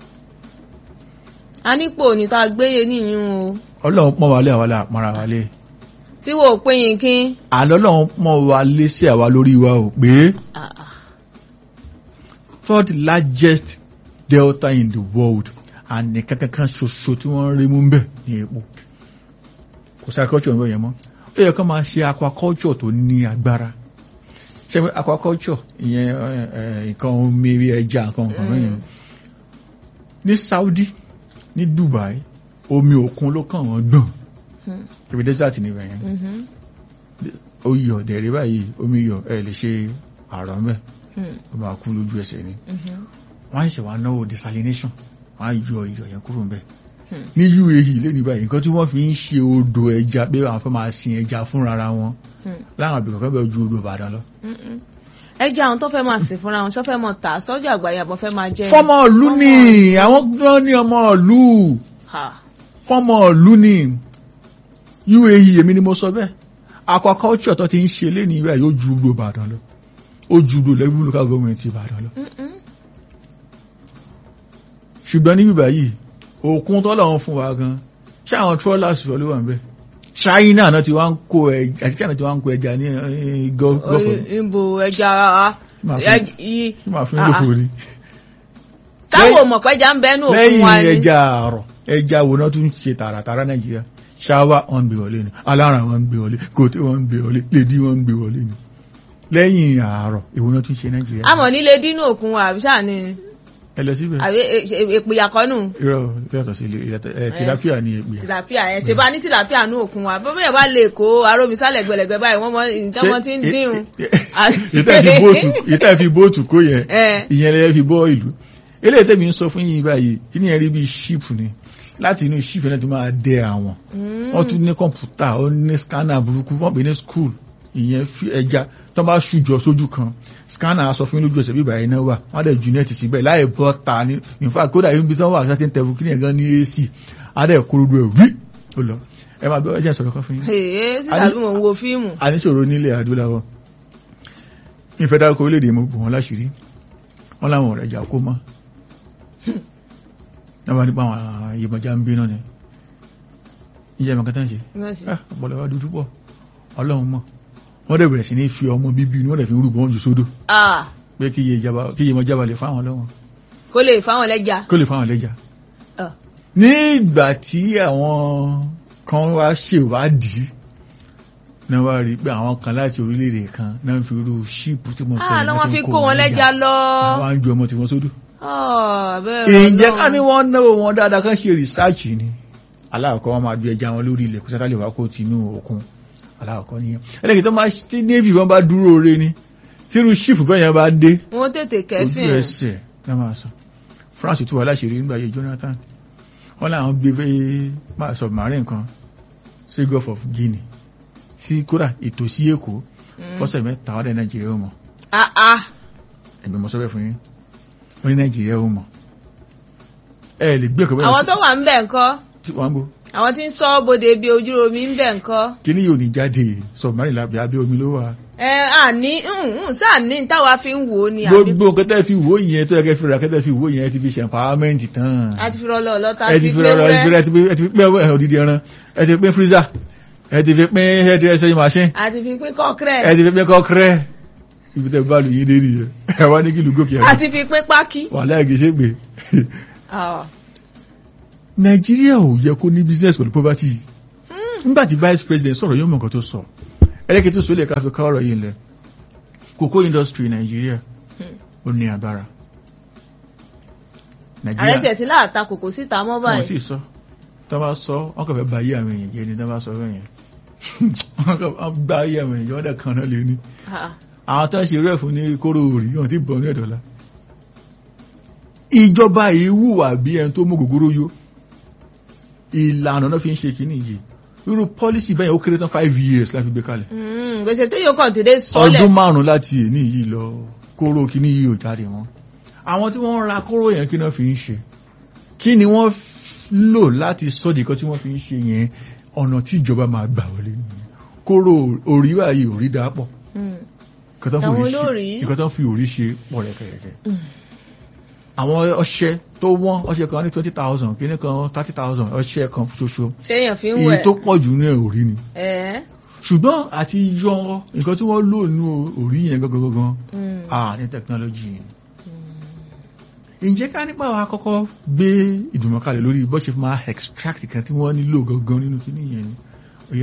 a nípò ní tá a gbéye níyún o ọlọ́run pọ́n wálé àwa là pọ́nra wálé tí wò ó pé yín kí. àlọ́ ọlọ́run pọ́n wálé sí àwa lórí wa ò pé Ah, ah. third largest delta in the world and nìkan kankan ṣoṣo tí wọ́n rí mú ń bẹ̀ ní epo kò sí agriculture ń bẹ̀ yẹn mọ́ ó yẹ kó máa ṣe aquaculture tó ní agbára ṣe pé aquaculture ìyẹn ẹ, ẹ, nǹkan omi bí ẹja nǹkan nǹkan Mm. mẹ́yìn ní Saudi ní Dubai omi òkun ló kàn wọ́n gbọ̀n Hmm. ibi desert níbẹ̀ yẹn Mhm. ó yọ dẹ̀rẹ̀ báyìí omi yọ ẹ lè ṣe àrọ̀ mẹ́ Hmm. ó máa kú lójú ẹsẹ̀ ni Mhm. wọ́n á ṣe wá náwó desalination wọ́n á yọ iyọ̀ yẹn kúrò ńbẹ̀ Hmm. ní UAE lẹ́nu báyìí nǹkan tí wọ́n fi ń ṣe odò ẹja pé àwọn fẹ́ máa sin ẹja fúnra wọn Hmm. láwọn àbẹ̀kọ̀ fẹ́ bẹ̀ ju odò Ìbàdàn lọ. Mm-mm. ẹ jẹ́ àwọn tó fẹ́ máa sìn fúnra wọn ṣọ́ fẹ́ mọ̀ tà sọ́jà àgbáyé àbọ̀ fẹ́ máa jẹ́ fọ́mọ ìlú ni àwọn gbọ́n ní ọmọ ìlú Ha. fọ́mọ ìlú ni UAE èmi ni mo sọ bẹ́ẹ̀ aquaculture tó ti ń ṣe lé ní ibà yóò ju odò Ìbàdàn lọ ó ju odò level local government Ìbàdàn lọ Mm-mm. ṣùgbọ́n níbí báyìí òkun tọ́lọ̀ ń fún wa gan ṣé àwọn trawlers fẹ́ ló wà ń bẹ̀ China náà ti wá ń kó ẹja àti China ti wá ń kó ẹja ní eh, Gulf Gulf of- Oyin- ìbò ẹja ara Máa fi- ẹ- i- máa fi ń Ah, lò ah. fún ni. táwọn ò mọ̀ pẹ́jà ń bẹ́nu òkun wa lẹ́yìn ni ẹja àrọ̀ ẹja wo náà tún ṣe tààràtàrà Nàìjíríà ṣáwá wọn ń gbé wọlé ni alára wọn ń gbé wọlé gòtè wọn ń gbé wọlé lèdí wọn ń gbé wọlé ni lẹ́yìn àárọ̀ èwo náà tún ṣe Nàìjíríà àmọ́ nílé dínú òkun wa àbí sáà ni ẹ lọ síbẹ̀ àbí èpìyàkọ́nù irọ́ yàtọ̀ sí ilé ìyàtọ̀- ẹ, tilapia ni èpè tìlàpíà ẹ̀ ṣe bá ní tìlàpíà ní òkun wa bó bẹ́ẹ̀ bá lè kó arómisálẹ̀ gbẹlẹ̀gbẹ́ báyìí wọ́n mọ ìtàn wọn ti ń dírun. ìtẹ́ fi bóòtù ìtẹ́ fi bóòtù kó yẹn Ẹ. ìyẹn lẹ́yìn fi bọ́ ìlú eléyìí tẹ́mi ń sọ fún yín báyìí kí ni ẹ rí bí ṣíìpù ni láti inú ṣíìpù náà ti máa dẹ àwọn Mm. wọ́n tún ní kọ̀ǹpútà ó ní scanner burúkú wọ́n pè ní school ìyẹn fi ẹja tó bá ṣùjọ sójú kan scanner aṣọ fún yín lójú ẹsẹ̀ bíbá iná wà wọ́n á dẹ̀ ju nẹ́ẹ̀tì síbẹ̀ láì bọ́ ta ní in fact kódà ibi tí wọ́n wà láti ń tẹ̀wù kí ni ẹ̀gán ní AC á dẹ̀ kúrúdú ẹ̀ wí ó lọ ẹ máa bẹ́ ọjà sọ̀rọ̀ kan fún yín Èé, sí tàbí mò ń wo fíìmù. àníṣòro nílẹ̀ adúláwọ̀ ìfẹ́ dárúkọ orílẹ̀-èdè mo bù wọ́n láṣìírí wọ́n láwọn ọ̀rẹ́ ìjà kó mọ́ náà nípa àwọn ìyẹ̀mọ̀já ń bí náà ni ìjẹ́ ìmọ̀ kẹta ń ṣe ọ̀pọ̀lọ̀ wá dúdú pọ̀ ọlọ́run mọ̀ wọ́n dẹ̀ bẹ̀rẹ̀ sí ní fi ọmọ bíbí inú wọ́n dẹ̀ fi rúbọ wọn jù sódò Ah, pé kí iye mọ̀ jábà lè fáwọn ọlọ́run kó lè fáwọn lẹ́jà. kó lè fáwọn lẹ́jà Ah. ní ìgbà tí àwọn kan wá ṣèwádìí náà wá rí pé àwọn kan láti orílẹ̀-èdè kan náà ń fi irú ṣíìpù tí mo sọ Ah, yìí lọ́ náà wọ́n fi kó wọn lẹ́jà lọ. wọ́n á ju ọmọ tí wọ́n sódò Ah, bẹ́ẹ̀ ǹjẹ́ ká ní Ọlọ́run. wọ́n náwó wọn dáadáa kan ṣe rìsáàchì ni aláàkọ́ wọn máa ju ẹja wọn lórí ilẹ̀ kó sátálẹ̀ wá kó tinú òkun aláàkọ́ nìyẹn ẹlẹ́kì tó máa tí navy wọn bá dúró re ni tírú ṣífù bẹ́ẹ̀ yẹn bá dé wọ́n tètè ojú kẹfìn ẹ̀. ẹsẹ̀ náà máa sọ France tún wà láṣìírí nígbà yẹ Jonathan wọn làwọn gbé fẹ́ máa submarine kan sí Gulf of Guinea sí kódà ìtòsí Èkó fọ́sẹ̀ mẹ́ta ọ̀dẹ̀ Nàìjíríà ó mọ̀ Ah, ah. ẹ̀gbẹ́ mọ̀ sọ́bẹ̀ fún yín wọ́n ní Nàìjíríà ó mọ̀ ẹ lè gbé ẹ̀kọ́ bẹ́ẹ̀ àwọn tó wà ń bẹ̀ ńkọ́ tí wọ́n ń bọ̀ àwọn tí ń sọ bòde bí ojú omi ń bẹ̀ ńkọ́. kíní yóò ní jáde submarine lábẹ́ abẹ́ omi ló wà ẹ àní sáà ní táwa fi ń wò ó ni àbí gbogbo kẹtẹ́ fi wò yẹn tó yẹ kẹ́ fi ra kẹtẹ́ fi wò yẹn ẹ ti fi ṣe empowerment tán a ti fi rọlọ lọta ẹ ti fi ra ẹ ti fi ra ẹ ti fi ẹ ti fi pín ẹ òdìdí ẹran ẹ ti fi pín freezer ẹ ti fi pín hairdressing machine a ti fi pín kọ́kẹ́rẹ́ ẹ ti fi pín kọ́kẹ́rẹ́ ibi tẹ́ bá lu yín dé nìyẹn ẹ wá ní kí lu gòkè a ẹ ti fi pín pákí. wà láì kì í ṣe pé Ah. nàìjíríà ò yẹ kó ní business pẹ̀lú poverty yìí nígbà tí vice president sọ̀rọ̀ yóò mọ̀ nǹkan tó sọ ẹlẹ́kẹ̀ẹ́ tó sọlẹ̀ ká fi ká ọ̀rọ̀ yìí lẹ̀ cocoa industry nàìjíríà ó ní agbára ààrẹ tiẹ̀ ti láàta kòkó síta mọ́ wọn tí báyìí. ì sọ tó bá sọ wọn kàn fẹ́ ba ayé àwọn èèyàn jẹ́ ni tó bá sọ fẹ́ yẹn wọn kàn fẹ́ gba ayé àwọn èèyàn wọ́n dẹ̀ kan náà lé ní Ah. àwọn tó ń ṣe rẹ̀ fún ní kóró òrì wọn ti bọ̀ ní ẹ̀dọ́lá ìjọba yìí wùwà bí ẹni tó mú gògóró yó ìlànà náà fi ń ṣe kínní yìí irú pọ́lísì bẹ́ẹ̀ ó kéré tán five years láti gbé kalẹ̀ Mm, gbèsè tó yóò kàn dédé sọ́lẹ̀. ọdún márùn-ún láti èní yìí lọ kóró kínní yìí ò jáde wọn àwọn tí wọ́n ń ra kóró yẹn kí náà fi ń ṣe kí ni wọ́n f- lò láti sọ́dì kan tí wọ́n fi ń ṣe yẹn ọ̀nà tí ìjọba máa gbà wọlé nìyẹn kóró orí báyìí orí dà pọ̀ Mm. nǹkan tó ń fi Àwọn orí ṣe olórí. nǹkan tó ń fi orí ṣe pọ̀ rẹ̀kẹ̀rẹ̀kẹ̀ Mm. àwọn ọṣẹ tó wọ́n ọṣẹ kan ní twenty thousand kíní kan thirty thousand ọṣẹ kan ṣoṣo téèyàn fi ń èyí wẹ̀. tó pọ̀ jù ní orí ni ẹ̀ ṣùgbọ́n àti yọ nǹkan tí wọ́n lò ní orí yẹn gangan gangan Mm. ah ní technology yẹn ǹjẹ́ ká nípa wa kọ́kọ́ gbé ìdùnnú kalẹ̀ lórí bó ṣe máa extract kan tí wọ́n nílò gangan nínú kíní yẹn ni ó yá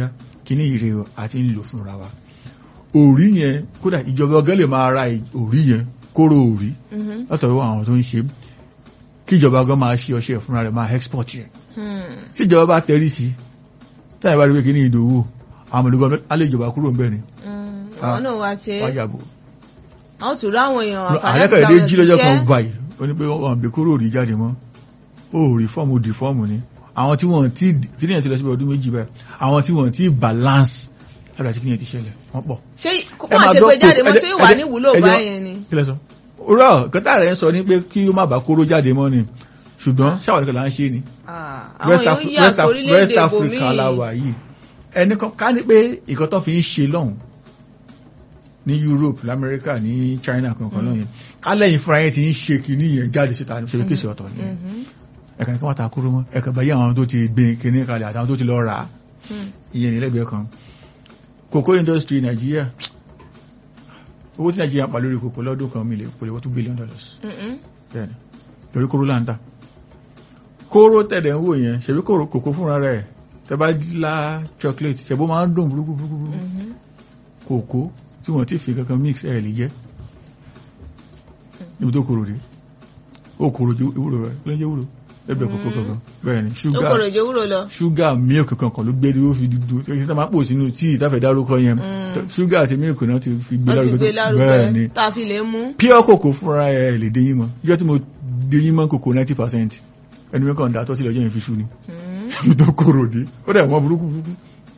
kíní ìrè o àti ń lò fúnra wa òrí yẹn kódà ìjọba ọgá lè máa ra òrí yẹn kóró òrí Mhm. látọ̀rọ̀ àwọn tó ń ṣe kí ìjọba ọgá máa ṣe ọṣẹ fúnra rẹ̀ máa export yẹn Hmm. tí ìjọba bá tẹrí sí táyà bá rí pé kíní ìdòwò àwọn olùgbọ́n alẹ́ ìjọba kúrò ń bẹ̀ ni Hmm. Ah. àwọn náà wá ṣe é wáyàbò àwọn tún ráwọn èèyàn àǹfààní àyẹ́fẹ̀ẹ́ àti dé àwọn jí lọ́jọ́ kan òṣìṣẹ́. báyìí ó ní pé wọ́n gbé kóró òrí jáde mọ́ ó rí fọ́ọ̀mù di fọ́ọ̀mù ni àwọn tí wọ́n ti kíní yẹn ti lọ síbi ọdún méjì báyìí àwọn tí wọ́n ti balance lára tí kíní yẹn ti ṣẹlẹ̀ wọ́n pọ̀ ṣé ẹ wọ́n máa ṣe gbọ́ gbé pé jáde mọ́ ẹjẹ́- ṣé wà ẹjẹ́- ní ìwúlò ẹjẹ́- báyẹn ni. kí lẹ sọ òrọ̀ kẹta rẹ̀ ń sọ ní pé kí ó má bàa kóró jáde mọ́ ni ṣùgbọ́n ṣáwọn nìkan là ń ṣe ni Ah, àwọn West, èèyàn Af ń yà West, Af sórílẹ̀-èdè West Africa ibòmíì. la wà yìí ẹni kan ká ní pé ìkan tó fi ń ṣe lọ́hùn ní Europe lamẹ́ríkà ní China kankan lọ́yìn kálẹ̀yìn fúnra yẹn ti ń ṣe kìíní yẹn jáde síta ní ṣe kéṣì ọ̀tọ̀ ni Mhm. ẹ̀ka ní kí wọ́n ta kúrú mọ́ ẹ̀ka báyìí àwọn tó ti gbé kìíní kalẹ̀ àtàwọn tó ti lọ rà á Hmm. ìyẹn ní lẹ́gbẹ̀ẹ́ kan cocoa industry Nàìjíríà owó tí Nàìjíríà pa lórí cocoa lọ́dún kan mi lè pèlè wọ́n two billion dollars Mhm. bẹ́ẹ̀ni torí kóró là ń tà kóró tẹ̀lẹ̀ ń wò yẹn ṣebí kóró kòkó fúnra rẹ̀ tẹ bá la chocolate ṣebó máa ń dùn burúkú burúkú burúkú Mhm. kòkó tí wọ́n ti fi kankan mix ẹ̀ lè jẹ́ níbi tó kòrò dé ó kòrò jẹ́ ewúro rẹ̀ ló ń jẹ́ ewúro ẹgbẹ́ kòkó kankan bẹ́ẹ̀ni ó ṣúgà kòrò jẹ́ wúrò lọ. ṣúgà milk kankan ló gbé dúró fi dúdú èyí tí wọ́n máa pò sínú tíì táfẹ̀ dárúkọ yẹn Mm. ṣúgà àti milk náà ti fi gbé wọ́n ti lárugẹ gbé tó- bẹ́ẹ̀ni lárugẹ tá a fi lè mú. pure cocoa fúnra ẹ̀ lè déyìn mọ́ ìjọ́ tí mo déyìn mọ́ cocoa ninety percent ẹni mi kàn dá tọ́sí lọ́jọ́ yẹn fi ṣú ni Mhm. tó kòrò dé ó dẹ̀ wọ́n burúkú burúkú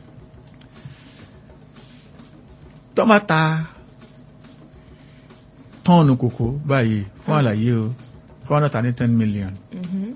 tọ́mátà tọ́ọ̀nù kòkó báyìí fún àlàyé o four hundred and ten million Mhm.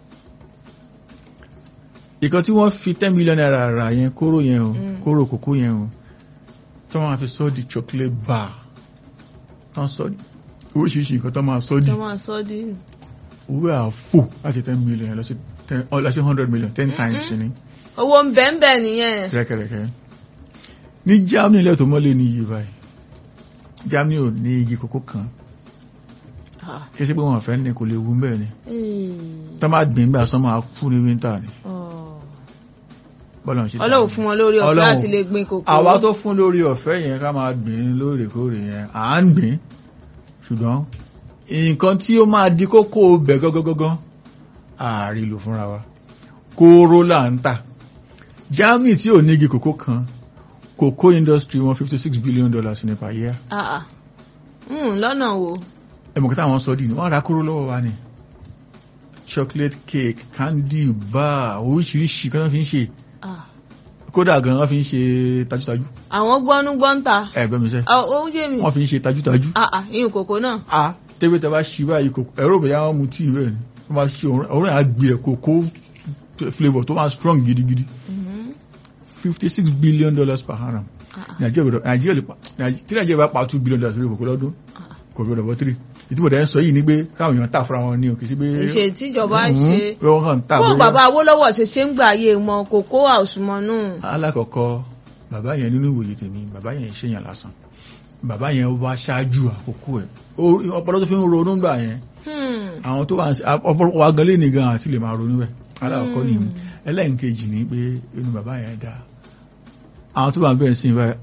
ìkan tí wọ́n fi ten million naira rà yẹn kóró yẹn o Mm. kóró kòkó yẹn o tí wọ́n máa fi sọ́ di chocolate bar tán sọ́ di oríṣiríṣi nǹkan tó máa sọ́ di tó máa sọ di. owó àfò láti ten million lọ sí ten ọ lọ sí hundred million ten times ni owó ń bẹ́ẹ̀ bẹ́ẹ̀ nìyẹn. kẹ́rẹ́kẹ́rẹ́kẹ́ ní Germany ilẹ̀ tó mọ́lé ní iye báyìí Germany ò ní igi kòkó kan Ah. kí sí pé wọ́n fẹ́ ní kò lè wú bẹ́ẹ̀ ni Hmm. tó máa gbìn gbà sọ́mọ́ kú ní winter ni Oh. bọ́lá ń ṣe ọlọ́run fún wọn lórí ọ̀fẹ́ Ọlọ́run- láti lè gbin kòkó. àwa tó fún lórí ọ̀fẹ́ yẹn ká máa gbìn lóòrèkóòrè yẹn à ń gbìn ṣùgbọ́n nǹkan tí ó máa di kókó bẹ̀ gọ́gọ́gọ́gọ́ ààrí lò fúnra wa kóró là ń tà Germany tí ò ní igi kòkó kan kòkó industry wọn fifty six billion dollars ní per year Ah, ah. Hmm, lọ́nà wo. ẹmọ̀kítà àwọn sọ́dí ni wọ́n ra kóró lọ́wọ́ wa ni chocolate cake candy bar oríṣiríṣi kan náà fi ń ṣe Ah. kódà gan wọ́n fi ń ṣe tajútajú àwọn gbọ́nú gbọ́ǹta. ẹgbẹ́ mi sẹ́ ó yé mi. wọ́n fi ń ṣe tajútajú Ah, ah, ìyún kòkó náà. a tẹ́gbẹ́ tẹ́ bá ṣí báyìí kòkó ẹ̀rọ bẹ̀yà wọn mu tíì bẹ́ẹ̀ ni wọ́n máa ṣe òórùn àgbẹ̀ ẹ̀ kòkó flavour tó máa strong gidigidi Mhm. fifty six billion dollars per annum Ah, ah. nàìjíríà gbọ́dọ̀ nàìjíríà lè pa Nàìjí- tí nàìjíríà bá pa two billion dollars lórí kòkó lọ́dún Ah. kò gbọ́dọ̀ bọ́ three ìtumọ̀ dẹ́ ń sọ yìí ni pé káwọn èèyàn tà fúnra wọn ní òkè sí pé ìṣe tíjọba Mhm. ṣe. pé wọ́n kàn ń tà fún bóyá- bàbá Awólọ́wọ̀ ṣe ṣe ń gbà ayé wọn kòkó àòsùmọ̀nù. alákọ̀ọ́kọ́ bàbá yẹn nínú ìwòye tèmi bàbá yẹn ṣèyàn lásán bàbá yẹn wá ṣáájú àkókò ẹ̀ Ó- ọpọlọ tó fi ń ronú gbà yẹn Hmm. àwọn tó wà ń ọpọlọpọ wa gan lé ní gan àti lè máa ronú ẹ̀ alákọ̀ọ́kọ́ ni Hmm. ẹlẹ́nkejì ni pé inú bàbá yẹn dá àwọn tó wà ń bẹ̀rẹ̀ sí báyìí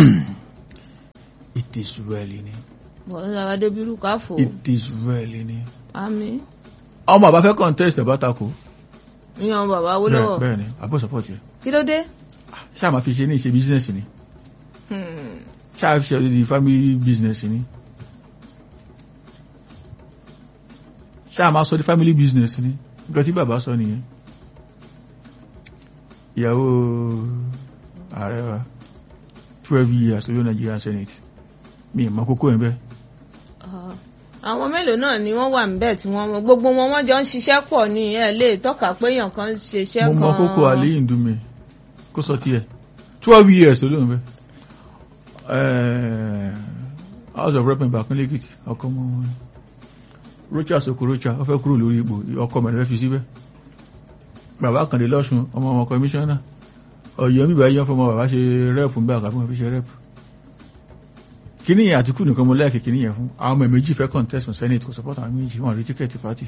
it is well ni bọ̀dọ̀ adébírú káfò. it is well ni àmì. ọmọ bàbá fẹ́ contest bá takò ìyàn bàbá bẹ́ẹ̀ Awólọ́wọ̀. bẹ́ẹ̀ ni àbọ̀ support rẹ̀ kí ló dé. ṣáà máa fi ṣe ní ìṣe business ni Hmm. ṣáà fi ṣe di family business ni ṣáà máa sọ di family business ni nǹkan tí bàbá sọ nìyẹn ìyàwó ààrẹ wa twelve years lórí Nigerian Senate mi ì mọ kókó ẹ̀ bẹ́ẹ̀ Ah. àwọn mélòó náà ni wọ́n wà níbẹ̀ tí wọ́n mọ gbogbo wọn wọ́n jọ ń ṣiṣẹ́ pọ̀ ní ẹ lè tọ́ka pé èèyàn kan ń ṣiṣẹ́ mo kan. mọ kókó àlẹ́ ìdúmẹ̀ kó sọ tiẹ̀ twelve years lórí bẹ́ẹ̀ house of rep Ìbàkúnlé Èkìtì ọkọ mọ wọn Rocha Sokorocha ó fẹ́ kúrò lórí ipò ọkọ mẹ́rin fẹ́ fi síbẹ̀ bàbá Kàndé lọ́sùn ọmọ ọmọ kọmíṣánná ọ̀yọ́ mi báyìí fọmọ bàbá ṣe rẹ́ẹ̀pù nígbà kan fún wọn fi ṣe rẹ́ẹ̀pù kíní yẹn Àtìkù nìkan mo lẹ́ẹ̀kì kíní yẹn fún àwọn ọmọ méjì fẹ́ contest senate kò support àwọn méjì wọn rí tíkẹ́ẹ̀tì pátì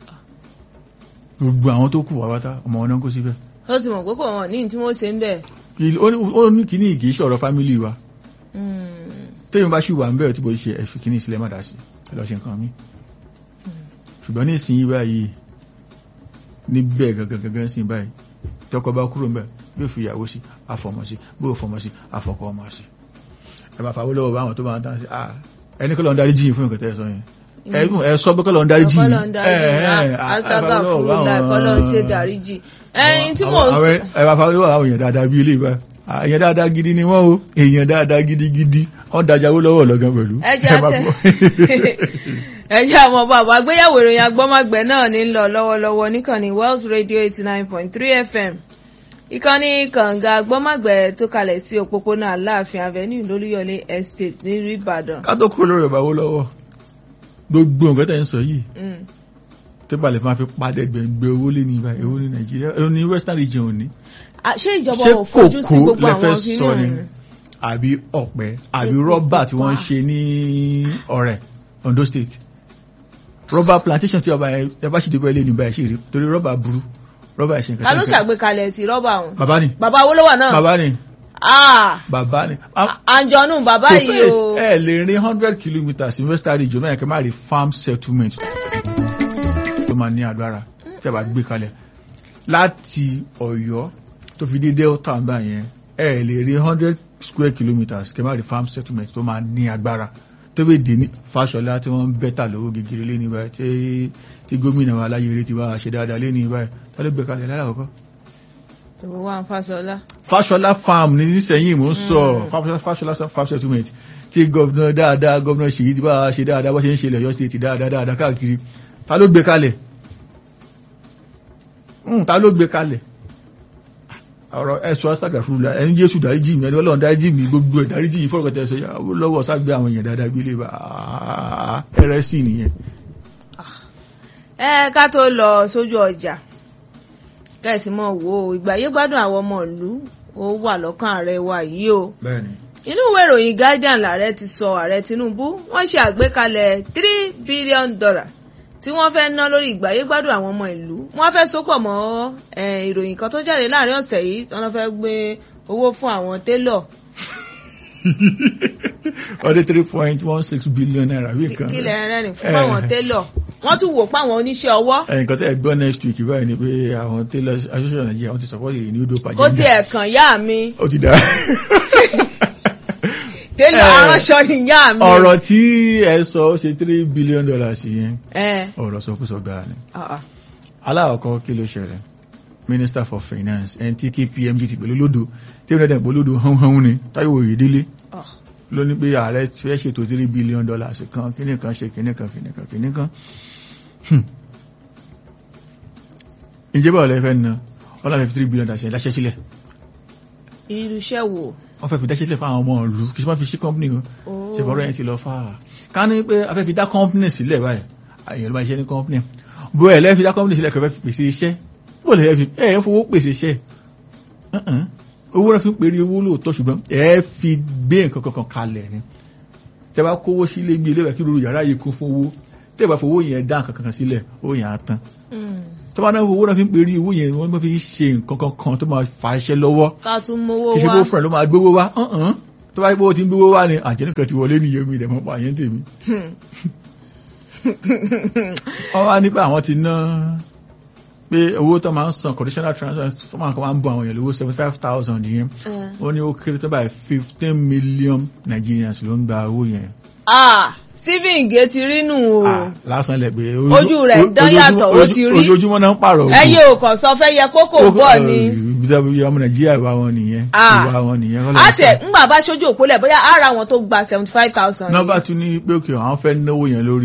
gbogbo àwọn tó kù wá wátá ọmọ wọn náà kó síbẹ̀ ó ti mọ̀ pé kò wọ́n ní tí wọ́n ṣe ń bẹ̀. Kì- ó ní- ó ní kíní kì í ṣọ̀rọ̀ fámílì wa Mm. téèyàn bá ṣì wà ń bẹ̀rẹ̀ tí bó ṣe ẹ̀fì kíní sílẹ̀ má dá sí ẹ lọ ṣe nǹkan mi ṣùgbọ́n ní ìsinyìí báyìí níbẹ̀ gangan gangan sí báyìí tọkọ bá kúrò ń bẹ̀ yóò fi ìyàwó sí àfọmọ sí bó fọmọ sí àfọkọ ọmọ sí ẹ máa fàwọ́ lọ́wọ́ báwọn tó bá ń tán sí ah ẹni kọ́ lọ ń darí jíyìn fún nǹkan tẹ́ ẹ sọ yẹn ẹ̀gbọ́n ẹ sọ pé kọ́ lọ ń darí jíyìn Ọkọ́ lọ ń darí jì. Astaga fún la ẹ̀kọ́ lọ ń ṣe dáríjì. Ẹyin tí mò ń sọ. ẹ máa fàwọ́ lọ́wọ́ àwọn èèyàn dáadáa bí ilé ìbá èèyàn dáadáa gidi ni wọ́n o èèyàn dáadáa gidigidi wọ́n dájáwó lọ́wọ́ lọ́gán pẹ̀lú Ẹ jẹ́ máa tẹ. gbọ́. ẹ jẹ́ àwọn bàbá àgbéyàwó ìròyìn agbọ́mọgbẹ́ náà ní lọ lọ́wọ́lọ́wọ́ níkànnì Wells Radio eighty nine point three FM ìkànnì kànga agbọ́mọgbẹ́ tó kalẹ̀ sí òpópónà Aláàfin Avenue lólúyọlé Estate nílùú Ìbàdàn. ká tó kúrò lórí ìbáwó lọ́wọ́ gbogbo nǹkan tẹ́ ń sọ yìí Mm. tó bá lè máa fi padà gbẹ̀ngbẹ̀ owó lé ní ibà èwo ní nàìjíríà èwo ní western region òní À, ṣé ìjọba ṣé ò fojú sí kòkó gbogbo lẹ fẹ́ àwọn kíní sọ ni ọ̀hún? àbí ọ̀pẹ àbí Epo rọ́bà tí wọ́n ń pupa. ṣe ní ọ̀rẹ́ Ondo state rọ́bà plantation tí ọba ẹ bá ṣì dé bẹ́ẹ̀ lé ní báyìí ṣe rí torí rọ́bà burú rọ́bà ẹ̀ṣẹ̀ nǹkan ta ló tẹ́ ń fẹ́. ṣàgbékalẹ̀ ti rọ́bà ọ̀hún? bàbá ni bàbá Awólọ́wọ̀ náà. bàbá ni Ah, bàbá ni Ah, àǹjọ̀nù bàbá to yìí face o. ẹ lè rin hundred kilometres in western region náà kẹ́ máa rí farm settlement tó máa ní agbára tí a bá gbé kalẹ̀ láti Ọ̀yọ́ tó fi dé delta ń bá yẹn ẹ lè rí hundred square kilometres kẹ́ máa rí farm settlement tó máa ní agbára tó bẹ dé ní Fáṣọlá tí wọ́n ń bẹ́tà lówó gegere lé ní báyìí tí tí gómìnà wa aláyèrè ti bá a ṣe dáadáa lé ní báyìí tá ló gbé kalẹ̀ lára àkọ́kọ́ ìwọ wà ń Fáṣọlá. Fáṣọlá farm ní nísẹ̀yìn mò ń sọ Fáṣọlá Fáṣọlá farm settlement tí gọ́vnà dáadáa gọ́vnà ṣèyí ti bá a ṣe dáadáa bá ṣe ń ṣe lẹ́yọ́ state dáadáa dáadáa káàkiri ta ló gbé kalẹ̀ Hmm, ta ló gbé kalẹ̀ ọ̀rọ̀ ẹ̀sọ́ astaga fúrúlá ẹni jésù dáríjì mi ẹni ọlọ́run dáríjì mi gbogbo ẹ̀ dáríjì yìí fọ́rọ̀kọ̀tẹ̀ ẹ̀sọ́ yàwó lọ́wọ́ ságbé àwọn èèyàn dáadáa gbélé bá ẹrẹ́sì nìyẹn ẹ ká tó lọ sójú ọjà kẹsì mọ wo ìgbàyé gbádùn àwọn ọmọ ìlú ó wà lọ́kàn ààrẹ wa yìí o bẹ́ẹ̀ni inú ìwé ìròyìn Guardian lààrẹ ti sọ ààrẹ Tinubu wọ́n ṣe àgbékalẹ̀ three billion dollar tí wọ́n fẹ́ ná lórí ìgbàyé gbádùn àwọn ọmọ ìlú wọ́n fẹ́ sopọ̀ mọ́ eh, ìròyìn kan tó jáde láàrin ọ̀sẹ̀ yìí tí wọ́n fẹ́ gbé owó fún àwọn télọ̀ ọdẹ three point one six billion naira bí kan kílẹ̀ rẹ́rìn fún àwọn télọ̀ wọ́n tún wò pé àwọn oníṣẹ́ ọwọ́ ẹ̀yìn kan tẹ́ ẹ gbọ́ next week báyìí ni pé àwọn tailor association Nigeria wọ́n ti support the new dope kó agenda tiẹ̀ kàn yá mi ó ti dá télọ̀ Eh, aránṣọ ni yá mi. ọ̀rọ̀ tí ẹ sọ ó ṣe three billion dollars yẹn ẹ ọ̀rọ̀ sọkúsọ gbáà ni ah, ah. aláwọ̀kọ́ kí ló ṣẹlẹ̀ minister for finance ẹni tí kí pmg ti pẹ̀lú lódò tí ó dẹ̀ pẹ̀lú lódò hánhán ni Táíwò Oyèdélé Ah. ló ní pé ààrẹ fẹ́ ṣètò three billion dollars kan kíní kan ṣe kíní kan kíní kan kíní kan Hmm. ìjọba ọ̀lẹ́ fẹ́ na wọ́n láti fi three billion dollars yẹn dáṣẹ́ sílẹ̀ irúṣẹ́ wo. wọ́n fẹ́ fi dáṣẹ́ sílẹ̀ fáwọn ọmọ ìlú kì í ṣe máa fi ṣí company o Oh. ṣe fọ́rọ̀ yẹn ti lọ fà á ká ní pé a fẹ́ fi dá company sílẹ̀ báyìí àyàn ló máa ṣiṣẹ́ ní company bó ẹ̀ lẹ́ fi dá company sílẹ̀ kẹfẹ́ fi pèsè iṣẹ́ bó lẹ́ fi ẹ̀ ẹ̀ fowó pèsè iṣẹ́ Uh-uh. owó náà fi ń pèrè owó lóòótọ́ ṣùgbọ́n ẹ̀ fi gbé nǹkan kankan kalẹ̀ ni tẹ́ bá kówó sílé gbé ilé kí lóru yàrá yìí kún fún owó tẹ́ bá fowó yẹn dá nǹkan kankan sílẹ̀ owó yẹn á tán Mm. tó bá náà owó náà fi ń pèrè owó yẹn wọ́n fi ń ṣe nǹkan kankan tó máa fa iṣẹ́ lọ́wọ́ ká tún mówó kì í ṣe wá. bó fúnra ló máa gbówó wá ọ̀hún tó bá yẹ pé ó ti ń gbówó wá ni àjẹnìkan ti wọlé nìyẹn mi ìdẹ̀mọ́ pa àyẹ́ ń tèmi. wọ́n wá nípa àwọn ti ná pé owó tó máa ń san conditional transfer fún àwọn kan máa ń bọ àwọn èèyàn lówó seventy five thousand yẹn Eh. ó ní ó kéré tó báyìí fifteen million Nigerians ló ń gba owó yẹn. ah Stephen Ige ti rí nù o Ah, lásán lẹ pé Ojú rẹ̀ dán yàtọ̀, ó ti rí. ojoojúmọ́ náà ń pààrọ̀ ojú. ẹyẹ ò kàn sọ fẹ́ yẹ kókò bọ̀ ni. ibi ọmọ Nàìjíríà ìwà wọn nìyẹn Ah. ìwà wọn nìyẹn. kọ́ ló ń a tiẹ̀ ńgbà bá ṣojú òpólẹ̀ bóyá ara wọn tó gba seventy five thousand. nọ́mbà tún ní pé òkè àwọn fẹ́ náwó yẹn lórí